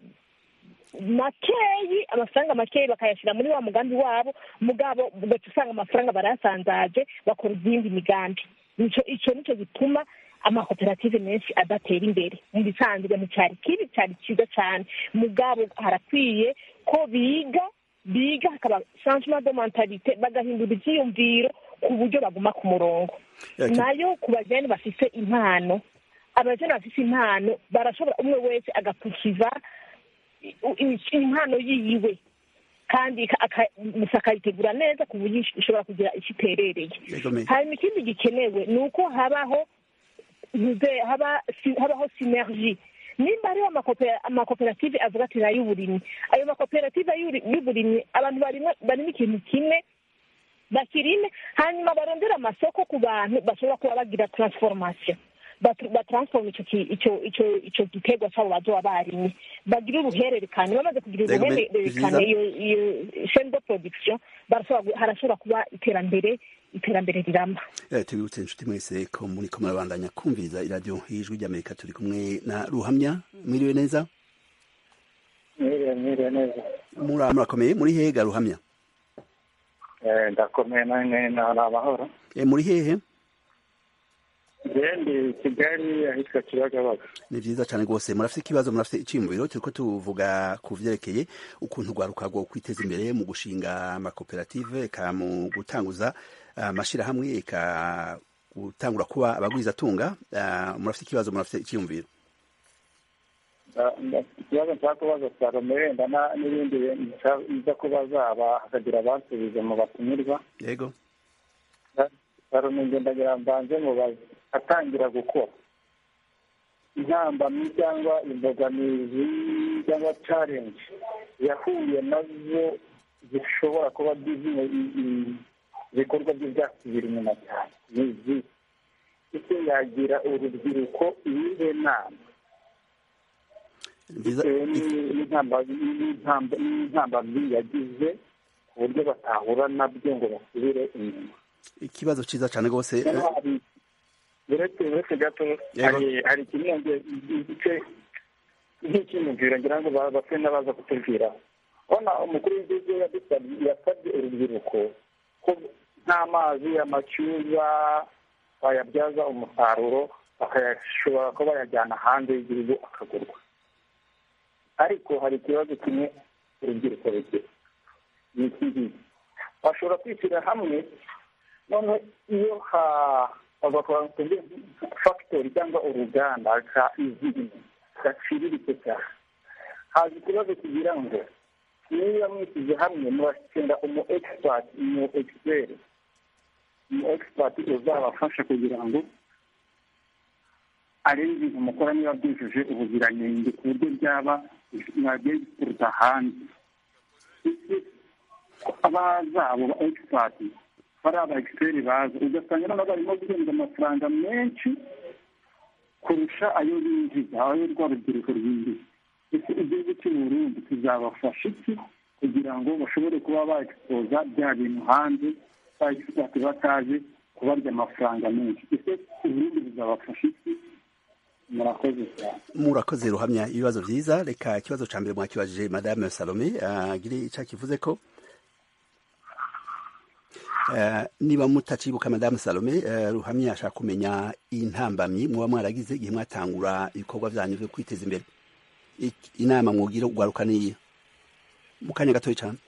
makeyi amafaranga makeyi bakayashyira muri wa mugambi wabo mugabo ugaca usanga amafaranga barayasanzaje bakora izindi migambi icyo nicyo gituma amakoperative menshi adatera imbere mu bisanzwe nticyari kibi cyari cyiza cyane mugabo harakwiye ko biga biga hakaba changement de mentalite bagahindura ibyiyumviro ku buryo baguma ku murongo nayo ku bajene bafite impano abajene bafite impano barashobora umwe wese agapukiza impano yiwe kandi gusa akayitegura neza ku buryo ishobora kugira icyo iterereye hanyuma ikindi gikenewe ni uko habaho habaho sinergi nimba hariho amakoperative avuga ati nayo uburimyi ayo makoperative y'uburimyi abantu barimo ikintu kimwe bakirime hanyuma barondera amasoko ku bantu bashobora kuba bagira transformation batransforma icyo giterwa cyabo bazoba barimye bagira uruhererekane bamaze kugira uruhererekane iyo chaine de production harashobora kuba iterambere iterambere riramba tubibutse inshuti mwese ko muri ko murabandanya kumviriza iradiyo y'ijwi ry'amerika turi kumwe na ruhamya mwiriwe neza mwiriwe mwiriwe neza murakomeye muri hega ruhamya ndakomeye nanjye ni amahoro muri hehe ndi kigali ahitwa kibagabaga ni vyiza cane rwose murafite ikibazo murafite iciyumviro turiko tuvuga ku vyerekeye ukuntu rwaruka rwo kwiteza imbere mu gushinga amakoperative eka mu gutanguza amashirahamwe eka gutangura kuba abagwizatunga murafite ikibazo murafite iciyumviro ikibazo nshaka kubaza salome wenda n'ibindi nza kubaza hakagira abansubiza mu batumirwa yego salome ngendagira mbanze mubaze atangira gukora intambamyi cyangwa imbogamizi cyangwa challenge yahuye nazo zishobora kuba ibikorwa bye byasubira inyuma cyane ni izi ese yagira urubyiruko iyihe nama bitewe n'intambamyi yagize ku buryo batahura nabyo ngo basubire inyuma ikibazo cyiza cyane rwose uretse uretse gato hari kimwe igice nk'icyiyumviro ngira ngo bapfe n'abaza kutubwira ubona umukuru w'igihugu yasabye urubyiruko ko nta mazi amacyuza bayabyaza umusaruro bakayashobora kuba bayajyana hanze y'igihugu akagurwa ariko hari ikibazo kimwe urubyiruko rugira ni iki ngiki bashobora kwishyira hamwe none iyo bagakora fagitori cyangwa uruganda ka izindi gaciriritse cyane haza ikibazo kigira ngo niba mwishyize hamwe murashinga umu egisipati umu egisiperi umu egisipati uzabafasha kugira ngo arebe ibintu mukora niba byujuje ubuziranenge ku buryo byaba mwagiye bituruka hanze abazabo ba egisipati bari aba egisiperi baza ugasanga noneho barimo guhembwa amafaranga menshi kurusha ayo binjiza ayo rwa rubyiruko rwinjiza ese igihugu cy'u Burundi kizabafasha iki kugira ngo bashobore kuba baegisipoza bya bintu hanze ba egisipati bataje kubarya amafaranga menshi ese uburundi buzabafasha iki murakoze cyane murakoze ruhamya ibibazo byiza reka ikibazo cya mbere mwakibajije madame salome agire icyo akivuze ko niba mutacibuka madamu salome ruhamya ashaka kumenya intambamyi muba mwaragize igihe mwatangura ibikorwa byanyu byo kwiteza imbere inama mwugira ugaruka niyo mu kanya gatoya cyane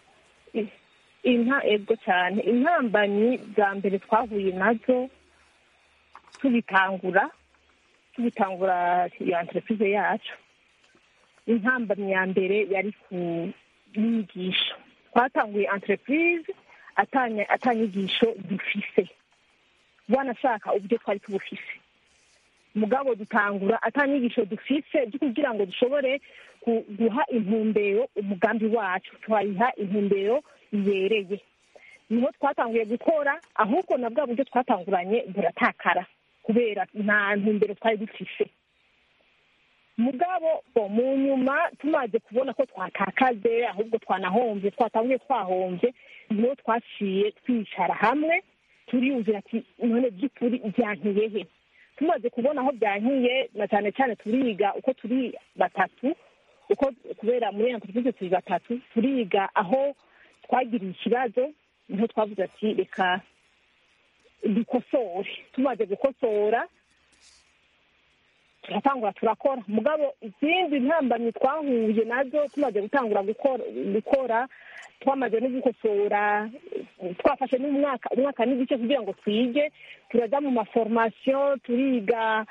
inka ego cyane intambamyi bwa mbere twahuye nazo tubitangura tubitangura iyo entreprise yacu intambamyi ya mbere yari ku nyigisho twatanguye entreprise atanyigisho dufise wanashaka uburyo twari tubufise mugabo dutangura atanyigisho dufise byo kugira ngo dushobore guha intumbero umugambi wacu twayiha intumbero yereye niho twatanguye gukora ahubwo na bwa buryo twatanguranye buratakara kubera nta ntumbero twari dufise mugabo mu nyuma tumaze kubona ko twatakaze ahubwo twanahombye twatanguye twahombye niho twaciye twicara hamwe turiyumvira ati none by'ukuri byankiye he tumaze kubona aho byankiye na cyane cyane turiga uko turi batatu uko kubera muri entreprise turi batatu turiga aho twagiriye ikibazo niho twavuze ati reka dukosore tumaze gukosora turatangura turakora mugabo izindi ntambamyi twahuye nazo tumaze gutangura gukora twamaze no gukosora twafashe n'umwaka umwaka n'igice kugira ngo twige turaja mu maformation turiga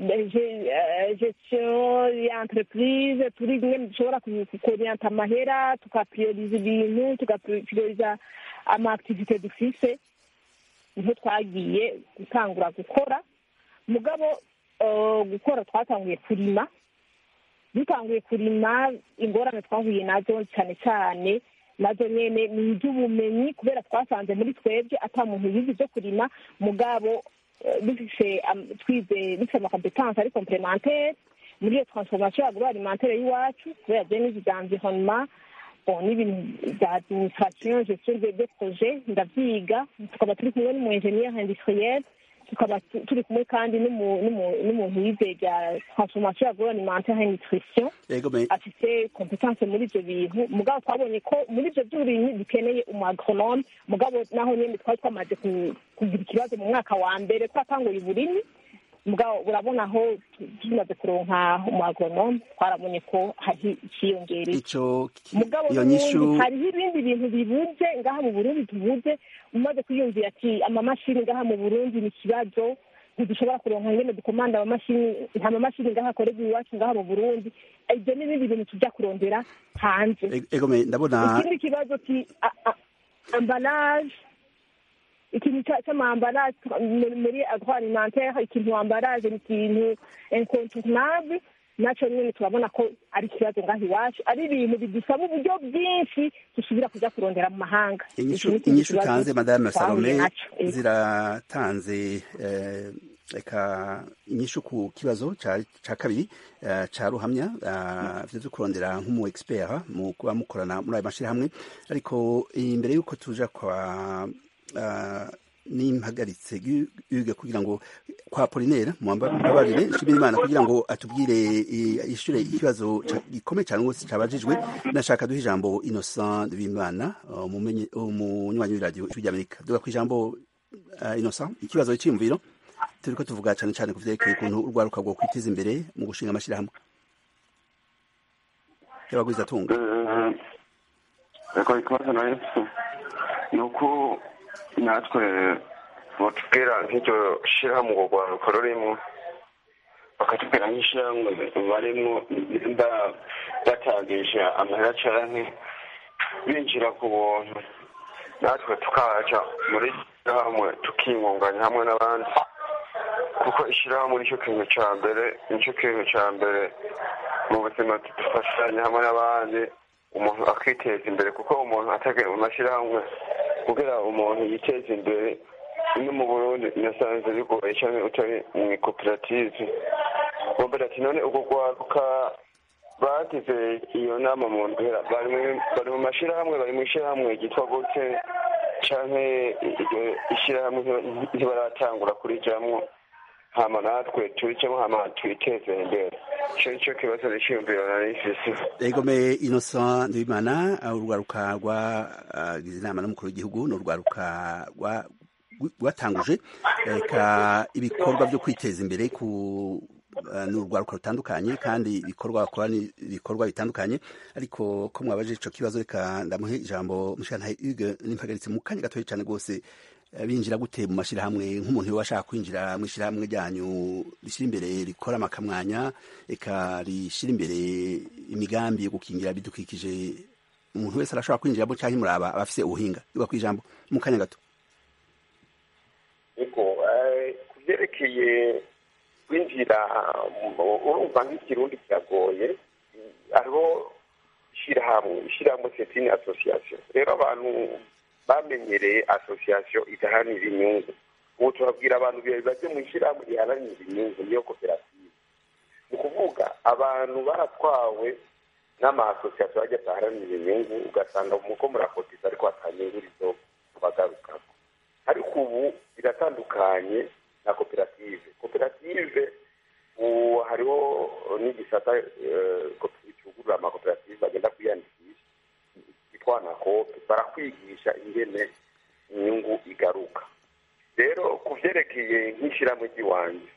gestion ya entreprise turiga ingene dushobora kuorienta amahera tukaprioriza ibintu tugaprioriza amaaktivite dufise niho twagiye gutangura gukora mugabo gukora twatanguye kurima dutanguye kurima ingorane twahuye nazo cyane cyane nazo nyene ni iby'ubumenyi kubera twasanze muri twebwe ata muntu yize ibyo kurima mugabo dufise twize dufise amakompetanse ari complementaire muri iyo transformation agroalimentaire y'iwacu kubera je n'izi za environnement bon n'ibintu bya administration gestion de projet ndavyiga tukaba turi kumwe n'umu ingenieur industriel tukaba tu- turi kumwe kandi n'umu- n'umu- n'umuntu yize bya transformation agroalimentaire et nutrition yego me afite competence muri ibyo bintu mugabo twabonye ko muri ibyo by'uburimyi dukeneye umu agronome mugabo naho nyine twari twamaze ku- kugira ikibazo mu mwaka wa mbere twatanguye uburimyi mugabo urabona aho tu- tumaze kuronka umu agronome twarabonye ko hari ikiyongereye ico ki- mugabo iyo n'ubundi nyishu hariho ibindi bintu bibuze ngaha mu burundi tubuze umaze kwiyumvira ati amamashini ngaha mu burundi ni ikibazo ntidushobora kuronka ingene dukomanda amamashini nta mamashini ngaha akorerwa iwacu ngaha mu burundi ibyo n'ibindi bintu tujya kurondera hanze Ego- ego me ndabona ikindi kibazo ki a- a- ambalage ikintu ca- c'amambaraje muri- muri agroalimentaire ikintu ambalage ni ikintu incontournable naco nyene turabona ko ari ikibazo ngaha iwacu ari ibintu bidusaba uburyo bwinshi dusubira kuja kurondera mu mahanga inyishu Iki ni ikindi inyishu kibazo utanze madame twahuye salome naco. Ego. ziratanze eh, reka inyishu ku kibazo ca ca kabiri eh, ca ruhamya eh, vyo vyo kurondera nk'umu expert mu kuba mukorana muri ayo mashirahamwe ariko imbere y'uko tuja kwa eh, n'impagaritse yuge kugira ngo kwa Polinaire mubabarire nshimira Imana kugira ngo atubwire eh, ishure ikibazo ca- gikomeye cyane rwose cabajijwe nashaka duha ijambo Innocent Bimana umumenyi umunywanyi w'iradio ijwi ry'Amerika duga ku ijambo uh, Innocent ikibazo cy'imviro turiko tuvuga cyane cyane ku vyerekeye ukuntu urwaruka rwo kwiteza imbere mu gushinga amashirahamwe y'abagwiza tunga reka ikibazo nayo ni uko natwe batubwira nk'iryo shyirahamwe urwo rwaruka rurimo bakatubwira nk'ishyirahamwe barimo nimba batangije amahera canke binjira ku buntu natwe tukaja muri ishyirahamwe tukiyungunganya hamwe n'abandi kuko ishyirahamwe nicyo kintu ca mbere nicyo kintu ca mbere mu buzima dufashanya hamwe n'abandi umuntu akiteza imbere kuko umuntu atagiye mu mashyirahamwe kugira umuntu yiteze imbere no mu burundi nasanze bigoye cyane utari mu ikoperative bombera ati none ubwo rwaruka bagize iyo nama mu ndwara bari mu- bari mu mashyirahamwe bari mu ishyirahamwe ryitwa gute canke iryo ishyirahamwe nti- ntibaratangura kurijamwo hama natwe turijamwo hama twiteze imbere ico nico kibazo n'iciyumviro nari mfise egome Innocent Ndibimana urwaruka rwagize inama n'umukuru w'igihugu ni urwaruka rwa- rwatanguje eka ibikorwa byo kwiteza imbere ku eh, ni urwaruka rutandukanye kandi ibikorwa bakora ni ibikorwa bitandukanye ariko ko mwabaje ico kibazo reka ndamuhe ijambo mushana Hugues n'impagaritse mu kanya gatoya cyane rwose eh, binjira gute mu mashirahamwe nk'umuntu yoba ashaka kwinjira mu ishirahamwe ryanyu rishyira imbere rikora amakamwanya eka rishyira imbere imigambi yo gukingira ibidukikije umuntu wese arashobora kwinjiramo cyangwa muraba abafise ubuhinga yuba ku ijambo mu kanya gato ariko ku byerekeye kwinjira mu- urumva nk'ikirundi kiragoye hariho ishyirahamwe ishyirahamwe setini asosiyasiyo rero abantu bamenyereye asosiyasiyo idaharanira inyungu ubu turabwira abantu bajye mu ishyirahamwe riharanira inyungu niyo koperative ni ukuvuga abantu baratwawe n'amasosiyasiyo ajya adaharanira inyungu ugasanga muko murakotiza ariko hatanyungu rizo kubagarukamo ariko ubu biratandukanye na koperative koperative ubu hariho n'igisata eh, cyugurura amakoperative bagenda kwiyandikisha yitwa nakope barakwigisha ingene inyungu igaruka rero ku byerekeye nk'ishyirahamwe ry'iwanjye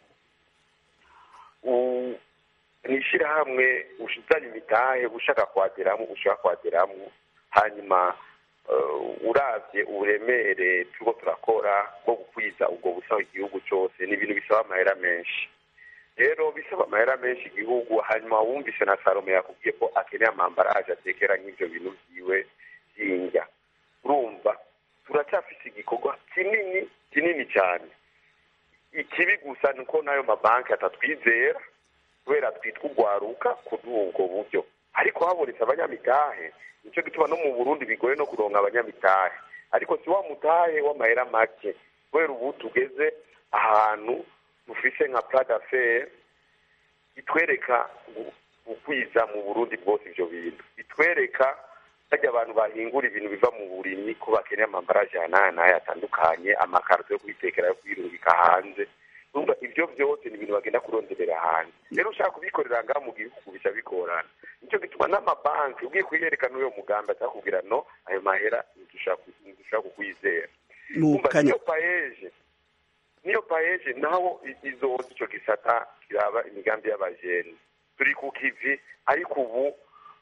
u- ni ishyirahamwe ushizanye imitahe ushaka kwageramo ushaka kwageramo hanyuma eh, uravye uburemere turiko turakora bwo gukwiza ubwo busaho igihugu cyose ni ibintu bisaba amahera menshi rero bisaba amahera menshi igihugu hanyuma wumvise na salome yakubwiye ko akeneye amambaraje atekera nk'ivyo bintu vyiwe vy'indya urumva turacyafise igikorwa kinini kinini cyane ikibi gusa ni uko n'ayo mabanki atatwizera kubera twitwa urwaruka kuduha ubwo buryo ariko habonetse abanyamitahe nicyo gituma no mu burundi bigoye no kuronka abanyamitahe ariko si wa mutahe w'amahera make kubera ubu tugeze ahantu dufise nka pradafere itwereka gu- gukwiza mu burundi bwose ivyo bintu itwereka bajya abantu bahingura ibintu biva mu burimyi ko bakeneye amambaraje aya n'aya n'aya atandukanye amakarito yo kwitekera yo kwirungika hanze urumva ibyo byose ni ibintu bagenda kuronderera hanze rero ushaka kubikorera ngaha mu gihugu bica bigorana nicyo gituma n'amabanki ugiye kuyerekana uyo mugambi atakubwira no ayo mahera ntidushaka kukwizera mu umva kanya niyo payeje niyo payeje naho i- izoza ico gisata kiraba imigambi y'abajeni turi ku kivi ariko ubu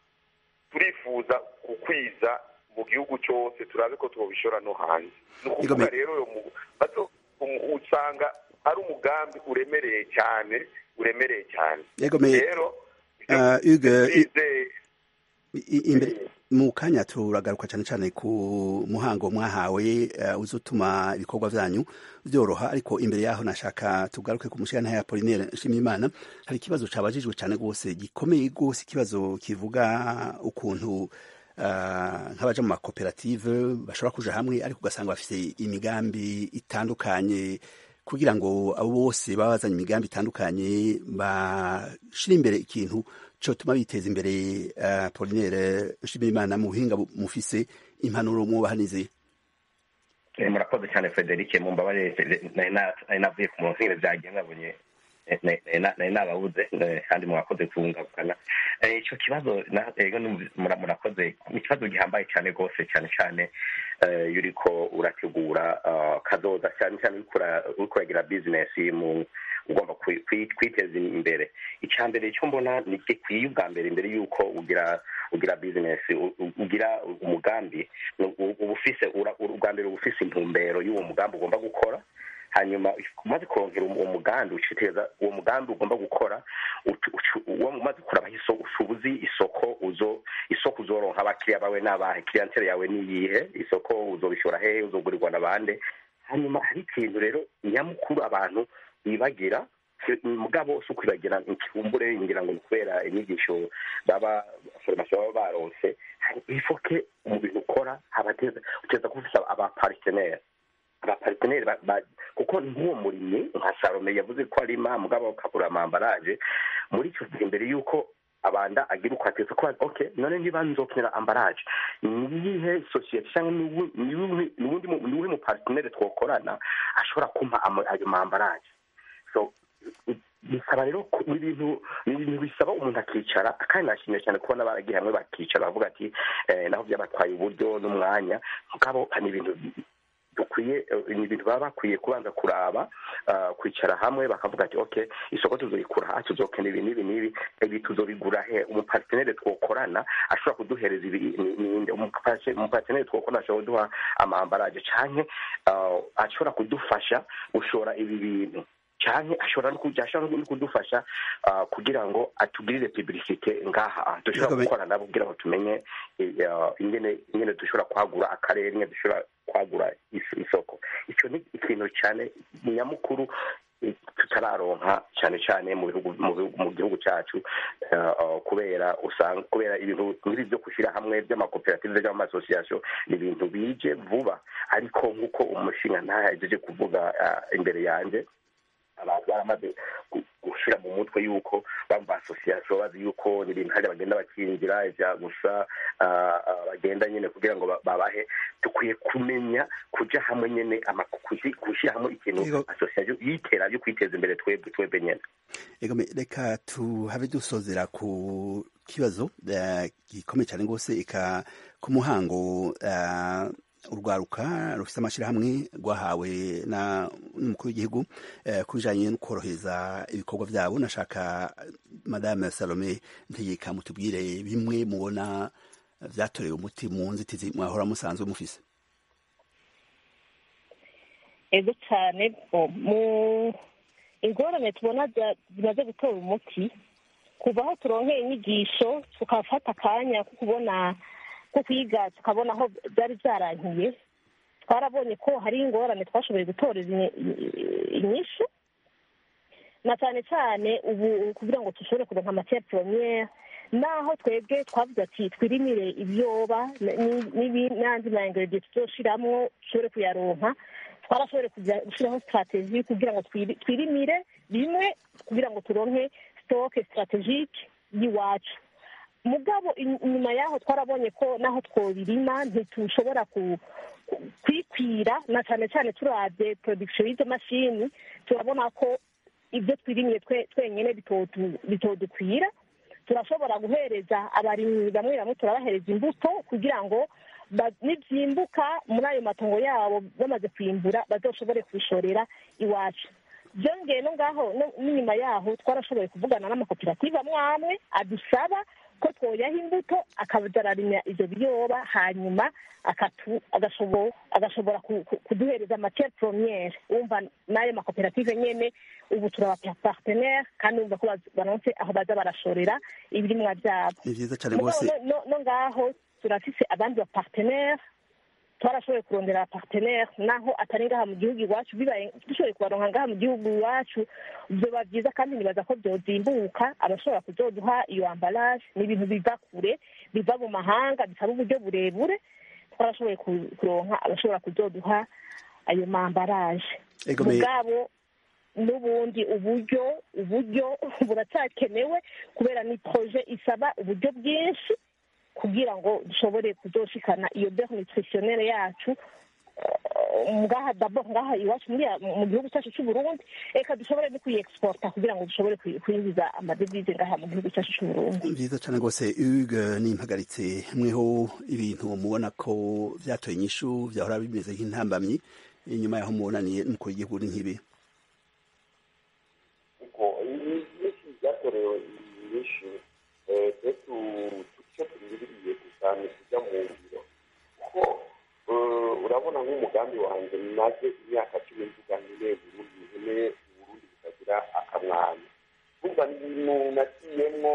turifuza gukwiza mu gihugu cyose turabe ko twobishora no hanze ni ukuvuga Igomeye. rero uyo mu- bazo- um- usanga ari umugambi uremereye cyane uremereye cyane Igomeye. rero Ah, Hugues, i- twizeye I- imbere mu kanya turagaruka cyane cyane ku muhango mwahawe uh, uzutuma ibikorwa vyanyu vyoroha ariko imbere yaho nashaka tugaruke ku mushikana ya Apollinaire Nshimiyimana hari ikibazo cabajijwe cyane gose gikomeye gose ikibazo kivuga ukuntu uh, nk'abaja mu makoperative bashobora kuja hamwe ariko ugasanga bafise imigambi itandukanye kugira ngo abo bose baba bazanye imigambi itandukanye bashire imbere ikintu cotuma biteza imbere uh, Polinaire Nshimiyimana mu buhinga bu- mufise impanuro mwubahanize Eh, murakoze cyane frederic mumbabarire nari na- nari navuye ku murongo nyine byagiye nabonye eh, nari- nari na- nari nababuze eh, kandi mwakoze kungabukana Eh, ico kibazo na- ego numva- mura- murakoze ni ikibazo gihambaye cyane rwose cyane cyane eh, iyo uriko urategura ah, kazoza cyane cyane uriko ura- uriko uragira bizinesi mu ugomba kwi- kwi- kwiteza imbere icya mbere icyo mbona ni gikwiye ubwa mbere imbere y'uko ugira ugira bizinesi u- u- ugira umugambi u- u- uba ufise ura- ubwa mbere uba ufise intumbero y'uwo mugambi ugomba gukora hanyuma umaze kurongera uwo mugambi uciteza uwo mugambi ugomba gukora ucu- ucu- uwo umaze kurabaho isoko uba uzi isoko uzo isoko uzoronka abakiriya bawe n'abahe clientele yawe ni iyihe isoko uzobishora hehe uzogurirwa na bande hanyuma hari ikintu rero nyamukuru abantu bibagira mugabo si ukwibagira ikibumbure ngira ngo ni kubera inyigisho baba foromasiyo baba baronse hari ifoke mu bintu ukora habateza uteza kuba ufise abapariteneri abapariteneri ba- ba- kuko nk'uwo murimyi nka salome yavuze ko arima mugabo akabura amambaraje muri icyo gihe mbere y'uko abanda agira uko ateza ko ok none niba nzokenera ambaraje niyihe sosiyete cyangwa ni uwu- ni uwuhe- ni uwundi mu- ni uwuhe mupariteneri twokorana ashobora kumpa ama- ayo mambaraje so bisaba rero ko- ni ibintu ni ibintu bisaba umuntu akicara kandi nashimye cyane kubona baragiye hamwe bakicara bavuga ati eh, naho byabatwaye uburyo n'umwanya mugabo ni ibintu dukwiye eh, ni ibintu baba bakwiye kubanza kuraba ah, kwicara hamwe bakavuga ati okay isoko tuzoyikura aha tuzokenera ibi n'ibi n'ibi ibi tuzobigura he umupartenere twokorana ashobora kuduhereza ibi ni- ninde Umupartenere- umupartenere twokorana ashobora kuduha amambaraje canke ah, ashobora kudufasha gushora ibi bintu canke ashobora no kuja ashobora no kudufasha ah, kugira ngo atugirire publicite ngaha ah, dushobora Yego, gukorana nabo kugira ngo tumenye eh, ah, ingene ingene dushobora kwagura akarere ingene dushobora kwagura is- isoko ico ni ikintu cyane nyamukuru eh, tutararonka cyane cyane mu bihugu mu bihugu- mu gihugu cyacu eh, ah, kubera usanga kubera ibintu nk'ibi byo gushyira hamwe by'amakoperative by'amasosiyasiyo ni ibintu bije vuba ariko nk'uko umushinga ntayagejeje kuvuga ah, imbere yanjye abantu baramaze gu- gushira mu mutwe yuko bamba asosiyasiyo bazi yuko ni ibintu hari bagenda bakingira ivya gusa ah, ah, bagenda nyine kugira ngo ba- babahe dukwiye kumenya kuja hamwe nyene ama- kuzi- gushyira hamwe ikintu Yego. asosiyasiyo yitera yo kwiteza imbere twebwe twebwe nyene Ego me- reka tuhabe dusozera ku kibazo eh, gikomeye cyane rwose eka ku muhango eh, urwaruka rufite amashyirahamwe rwahawe na n'umukuru w'igihugu eh, ku bijanye no korohereza ibikorwa byabo nashaka madame salome ntegeka mutubwire bimwe mubona vyatorewe umuti mu nzitizi mwahora musanzwe mufise ego cyane bo, mu ingorane tubona za- zimaze gutora umuti kuva aho turonkeye inyigisho tukafata akanya ko kubona ko kwiga tukabona aho byari byarangiye twarabonye ko hari ingorane twashoboye gutoreza inyi- inyishu na cyane cyane ubu kugira ngo dushobore kuronka matière première naho twebwe twavuze ati twirimire ibyoba n- n'ibi- n'andi ma ingredient tuzoshiramwo dushobore kuyaronka twarashobore kuja- gushyiraho strategie kugira ngo twiri- twirimire bimwe kugira ngo turonke stock strategique y'iwacu mugabo in- inyuma yaho twarabonye ko naho twobirima ntitushobora ku- ku- kwikwira na cyane cyane turabye production y'izo mashini turabona ko ibyo twirimye twe- twenyine bitodu- bitodukwira turashobora guhereza abarimyi bamwe bamwe turabahereza imbuto kugira ngo ba- nibyimbuka muri ayo matongo yabo bamaze kwimbura bazoshobore kubishorera iwacu byongeye no ngaho no- n'inyuma yaho twarashoboye kuvugana n'amakoperative amwe amwe adusaba ko twoyaha imbuto akaza ararimya ivyo biyoba hanyuma akatu- agashobo- agashobora ku- ku- kuduhereza matiere premiere wumva n'ayo makoperative nyene ubu turaba partenaire kandi wumva ko baz- baronse aho baza barashorera ibirimwa vyabo ni vyiza cane Mugabo rwose no- no- no ngaho turafise abandi bapartenaire twarashoboye kurondera partenaire naho atari ngaha mu gihugu iwacu bibaye dushoboye kubaronka ngaha mu gihugu iwacu vyoba vyiza kandi nibaza ko vyozimbuka abashobora kuzoduha iyo ambalage ni ibintu biva kure biva mu mahanga bisaba uburyo burebure twarashoboye ku- kuronka abashobora kuzoduha ayo mambaraje Ego me- mugabo n'ubundi uburyo uburyo buracyakenewe kubera ni proje isaba uburyo bwinshi kugira ngo dushobore kuzoshikana iyo beurre nutritionnelle yacu eh, ngaha dabo ngaha iwacu muri mu gihugu cyacu cy'u Burundi reka dushobore no kuyiexporta kugira ngo dushobore kuyi- kwinjiza amadevize ngaha mu gihugu cyacu cy'u Burundi vyiza cane rwose uge nimpagaritse mweho ibintu mubona ko vyatoye inyishu vyahora bimeze nk'intambamyi inyuma yaho mubonaniye n'umukuru w'igihugu ni nk'ibi ubwo inyinshi byatorewe inyinshi twe icyo turindiriye gusa ni kujya mu ngiro kuko eh, urabona nk'umugambi wanjye maze imyaka cumi mvuga nkeneye burundi nkeneye uburundi bukagira akamwanya kumva ni ibintu naciyemwo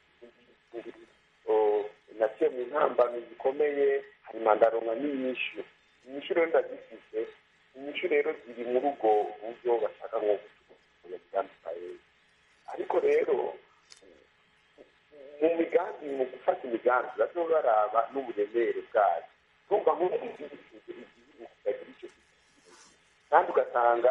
eh, naciye mu ntambamyi zikomeye hanyuma ndaronka n'inyishu inyishu rero ndazifise inyishu rero ziri muri ubwo buryo bashaka nko gutuya bitandukanye ariko rero mu migambi mu gufata imigambi bazo baraba n'uburemere bwayo tumva nk'ubu igihugu kitagira icyo kandi ugasanga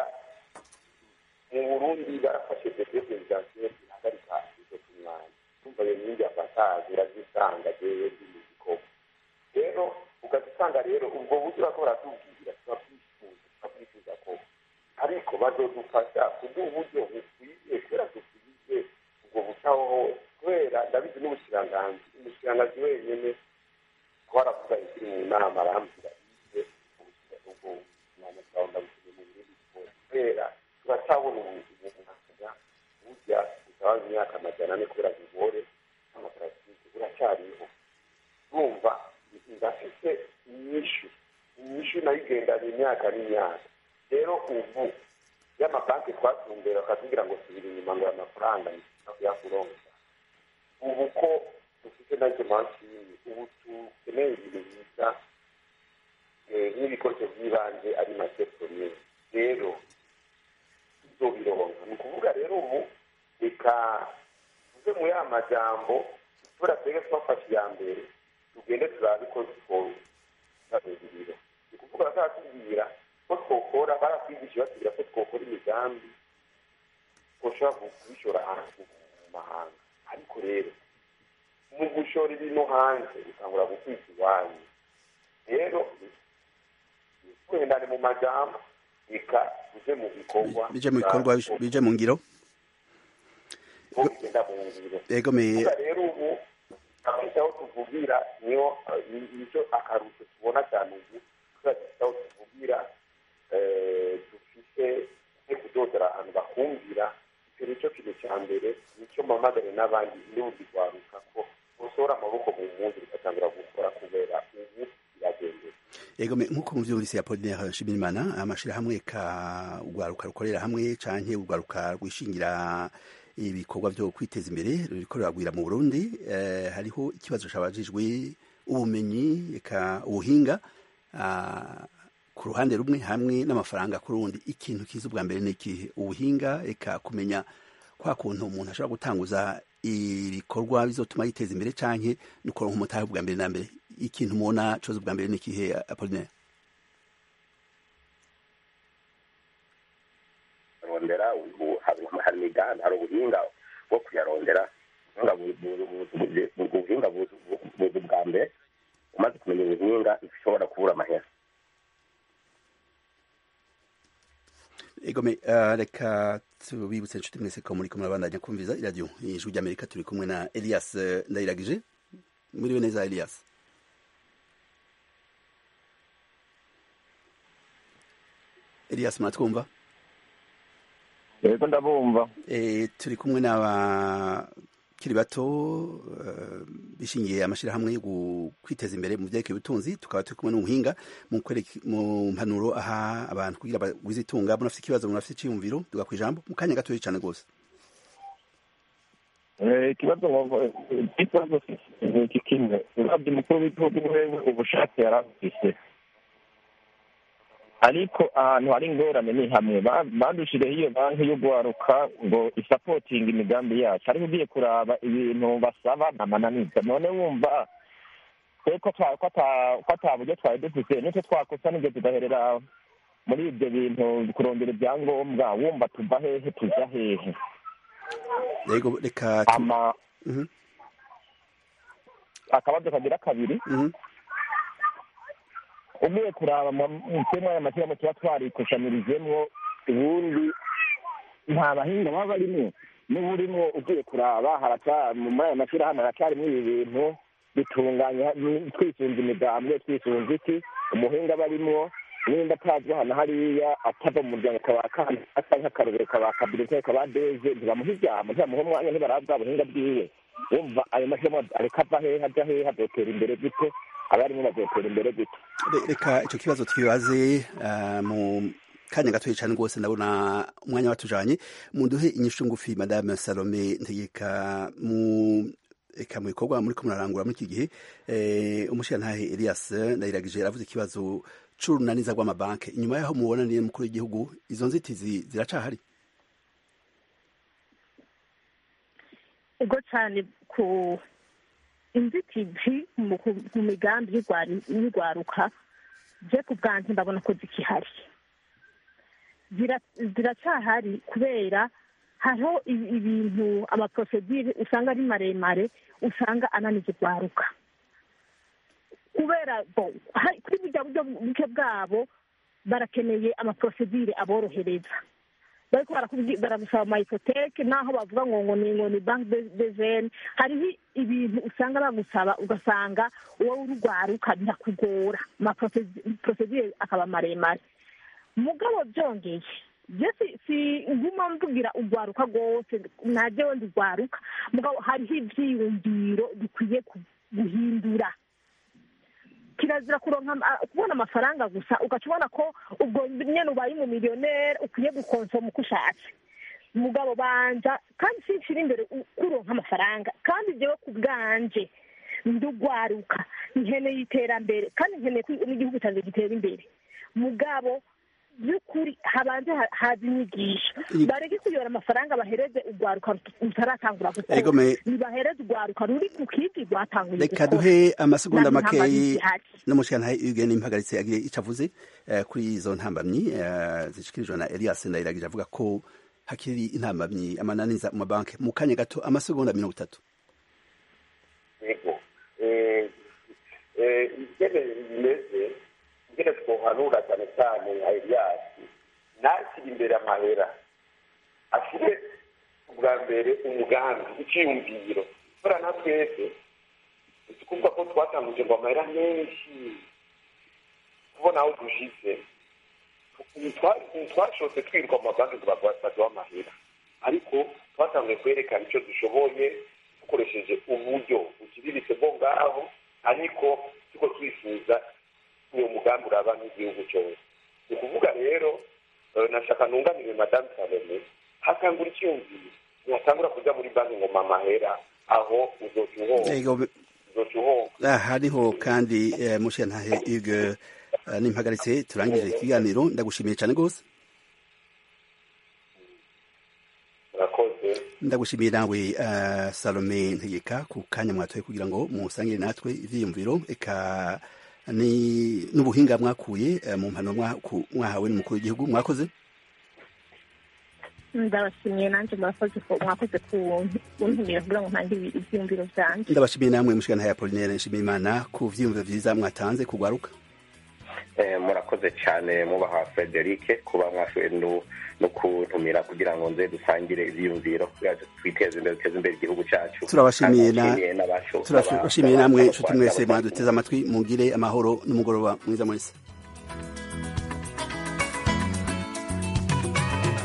mu burundi barafashe devyo perezidansiyo ihagarika izo ku mwanya tumva iyo nyingi ya patage urazisanga jewe ndi mu gikorwa rero ukazisanga rero ubwo buryo bariko baratubwira turabwifuza turabwifuza ko ariko bazodufasha kuduha uburyo bukwiye kubera dukwiye ubwo bucaho hose kubera ndabizi n'ubushiranganzi umushiranganzi wenyene twaravuga ikiri mu nama arambwira ize ubwo mwanya twawe ndabushije mu bindi siporo kubera turacabona ubumuga burya butabaza imyaka amajana ane kubera bigore amaparasitike buracyariho urumva ndafise inyishu inyishu nayo igendana imyaka n'imyaka rero ubu y'amabanki twatumbera bakatubwira ngo subira inyuma ngo aya mafaranga kuyakuronka ubu ko dufite nazo mashini ubu dukeneye ibintu biza eh, n'ibikoresho by'ibanze ari masetoriye rero tuzobironka ni ukuvuga rero ubu reka tuve mu ya majambo tubura twebwe twafashe iya mbere tugende turabe ko twabiriro ni ukuvuga bazatubwira ko twokora baratwigisha batubwira ko twokora imigambi twoshobora kubishora hanze mu mahanga ariko rero mu gushora ibintu hanze bitangura gukwiza iwanyu rero tuhendane mu majambo reka tuje mu bikorwa bije mu bikorwa bije mu ngiro ko bigenda mu ngiro ego me kuvuga rero ubu akenshi aho tuvugira niho eh, nicyo akarusho tubona cyane ubu kubera dufite aho tuvugira eh, dufite no kudodera ahantu bakumvira icyo nicyo kintu cya mbere nicyo mpamagare n'abandi n'ubundi rwaruka ko usohora amaboko mu mpunzi bigatangura gukora kubera ubu biragendera ego me nkuko muvyumvise ya Apollinaire Nshimirimana amashirahamwe ka urwaruka rukorera hamwe canke urwaruka rwishingira ibikorwa vyo kwiteza imbere ruriko ruragwira mu Burundi eh, hariho ikibazo cabajijwe ubumenyi eka ubuhinga ah, ku ruhande rumwe hamwe n'amafaranga ku rundi ikintu kiza ubwa mbere ni ikihe ubuhinga eka kumenya kwa kuntu umuntu ashobora gutanguza ibikorwa bizotuma yiteza imbere canke ni kuronka umutahe ubwa mbere na mbere ikintu mubona coza ubwa mbere ni ikihe Apollinaire rondera ubu hari hari imigambi hari ubuhinga bwo kuyarondera ubuhinga buzi bwa mbere umaze kumenya ubuhinga ushobora kubura amahera egome uh, reka tubibutse inshuti mwese ko muri kumwe abandanya kumviza iradiyo ijwi ry'amerika turi kumwe na elias uh, ndayiragije muriwe neza elias elias muratwumva yego ndabumva e, turi kumwe n'abakiri bato uh, bishingiye amashyirahamwe yo kwiteza imbere mu byerekeye ubutunzi tukaba turi kumwe n'umuhinga mu mpanuro aha abantu kugira bagwize itunga munafite ikibazo munafite icyiyumviro duga ku ijambo mu kanya gatoya cyane rwose ikibazo ikibazo iki kimwe urabye umukuru w'igihugu wewe ubushake yari afise ariko ahantu hari ingorane ni hamwe badushiriyeho iyo banki yo guharuka ngo isapotinga imigambi yacu ariko ugiye kuraba ibintu basaba namananiza none wumva twe ko ata buryo twari dufite n'icyo twakosa n'ibyo tugaherera muri ibyo bintu kurondera ibyangombwa wumva tuva hehe tuja hehe yego reka akabazo kagira kabiri ugiye kuraba mutema aya mashyirahamwe tuba twarikushamirijemwo ubundi nta bahinga baba barimo niba urimo ugiye kuraba muri aya mashyirahamwe haracarimwo ibi bintu bitunganya twisunze imigambwe twisunze iki umuhinga barimwo nimba atazi hano hariya atava mu muryango akaba asa nk'akarorero kaba kabirete kaba deze ntibamuha ijambo ntibamuha umwanya ntibarabe bwa buhinga bwiwe wumva ayo mashyirahamwe areka ava hehe ajya hehe azotera imbere gute abarimo bazotera imbere gute reka icyo kibazo twibaze mu kanya gatoya cyane rwose ndabona umwanya watujanye muduhe inyishu ngufi madame salome ntegeka mu eka mu bikorwa muri ko murarangura muri iki gihe umushirantahe elias ndayiragije aravuze ikibazo c'urunaniza rw'amabanki inyuma yaho mubona niye mukuru w'igihugu izo nzitizi ziracahari ego cyane ku inzitizi mu migambi y'urwaruka je ku bwanjye ndabona ko zikihari ziracyahari kubera hariho ibintu amaprosedire usanga ari maremare usanga ananiza urwaruka kubera kuri burya buryo buke bwabo barakeneye amaprosedire aborohereza bariko baragusaba amayipoteke naho bavuga ngo ngo ni ngo ni banki de jene hariho ibintu usanga bagusaba ugasanga wowe urugwaruka birakugora amaprosedire akaba maremare mugabo byongeye je si nguma mvugira urwaruka rwose najewe ndi rwaruka mugabo hariho ivyiyumviro bikwiye guhindura kirazira kuronka kubona amafaranga gusa ugaca ubona ko ubwo nyene ubaye umumiliyoneri ukwiye gukonsoma uko ushatse mugabo banja kandi sinshira imbere kuronka amafaranga kandi jewe ku bwanje ndugwaruka nkeneye iterambere kandi nkeneye ko n'igihugu cyanjye gitera imbere mugabo by'ukuri habanze haza inyigisho bareke kuyora amafaranga bahereze urwaruka rutaratangura gukora nibahereze urwaruka ruri ku kindi rwatanguye reka duhe amasegonda makeyi n'umushyiranahe ugeni impagaritse agiye icyo avuze kuri izo ntambamyi zishikirijwe na elias ndayiragije avuga ko hakiri intambamyi amananiza mu mabanki mu kanya gato amasegonda mirongo itatu yego ingene bimeze ingene twohanura cyane cyane nka eliyasi ntakiri imbere amahera ashyire ubwa mbere umugambi icyiyumviro kubera na twese tukumva ko twatanguje ngo amahera menshi kubona aho dushize twashotse twirirwa mu mabanki ngo baduha amahera ariko twatanguye kwerekana icyo dushoboye dukoresheje uburyo buciriritse bwo ngaho ariko tuko twifuza uwo mugambi uraba nk'igihugu cyose ni ukuvuga rero nashaka nunganire madamu salome hakangura icyumviro ntihatangura kujya muri banki ngo mamahera aho uzoca uhomba uzoca uhomba hariho kandi mushiyantahe ige n'impagaritse turangije ikiganiro ndagushimiye cyane rwose ndagushimiye nawe salome ntegeka ku kanya mwatoye kugira ngo musangire natwe ibyiyumviro eka n'ubuhinga mwakuye mu mpano mwahawe n'umukuru w'igihugu mwakoze ndabashimiye nanjye murakoze ko mwakoze kuntumira kugira ngo ntange ibyiyumviro byanjye ndabashimiye namwe mushikana ya Apollinaire Nshimiyimana ku vyiyumviro vyiza mwatanze kugwaruka Eh, murakoze cyane mubaha Frederic kuba mwashoboye no no kuntumira kugira ngo nze dusangire ivyiyumviro kugira ngo twiteze imbere duteze imbere igihugu cyacu turabashimiye na Kandi n'abasho- turabashimiye namwe n'aba- nshuti mwese mwaduteze amatwi mugire amahoro n'umugoroba mwiza mwese